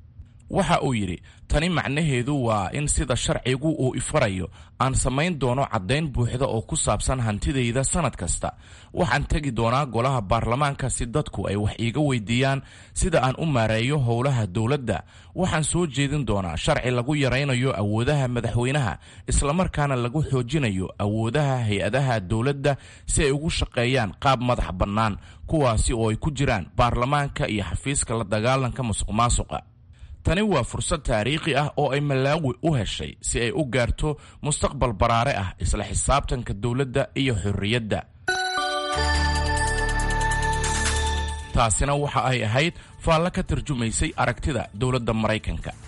waxa uu yidhi tani macnaheedu waa in sida sharcigu uu ifarayo aan samayn doono caddayn buuxda oo ku saabsan hantidayda sannad kasta waxaan tegi doonaa golaha baarlamaanka si dadku ay wax iiga weydiiyaan sida aan u maareeyo howlaha dowladda waxaan soo jeedin doonaa sharci lagu yaraynayo awoodaha madaxweynaha islamarkaana lagu xoojinayo awoodaha hay-adaha dowladda si ay ugu shaqeeyaan qaab madax bannaan kuwaasi oo ay ku jiraan baarlamaanka iyo xafiiska la dagaalanka musuq maasuqa tani waa fursad taariikhi ah oo ay malaawi u heshay si ay u gaarto mustaqbal baraare ah isla xisaabtanka dowladda iyo xorriyadda taasina waxa ay ahayd faallo ka tarjumaysay aragtida dowladda maraykanka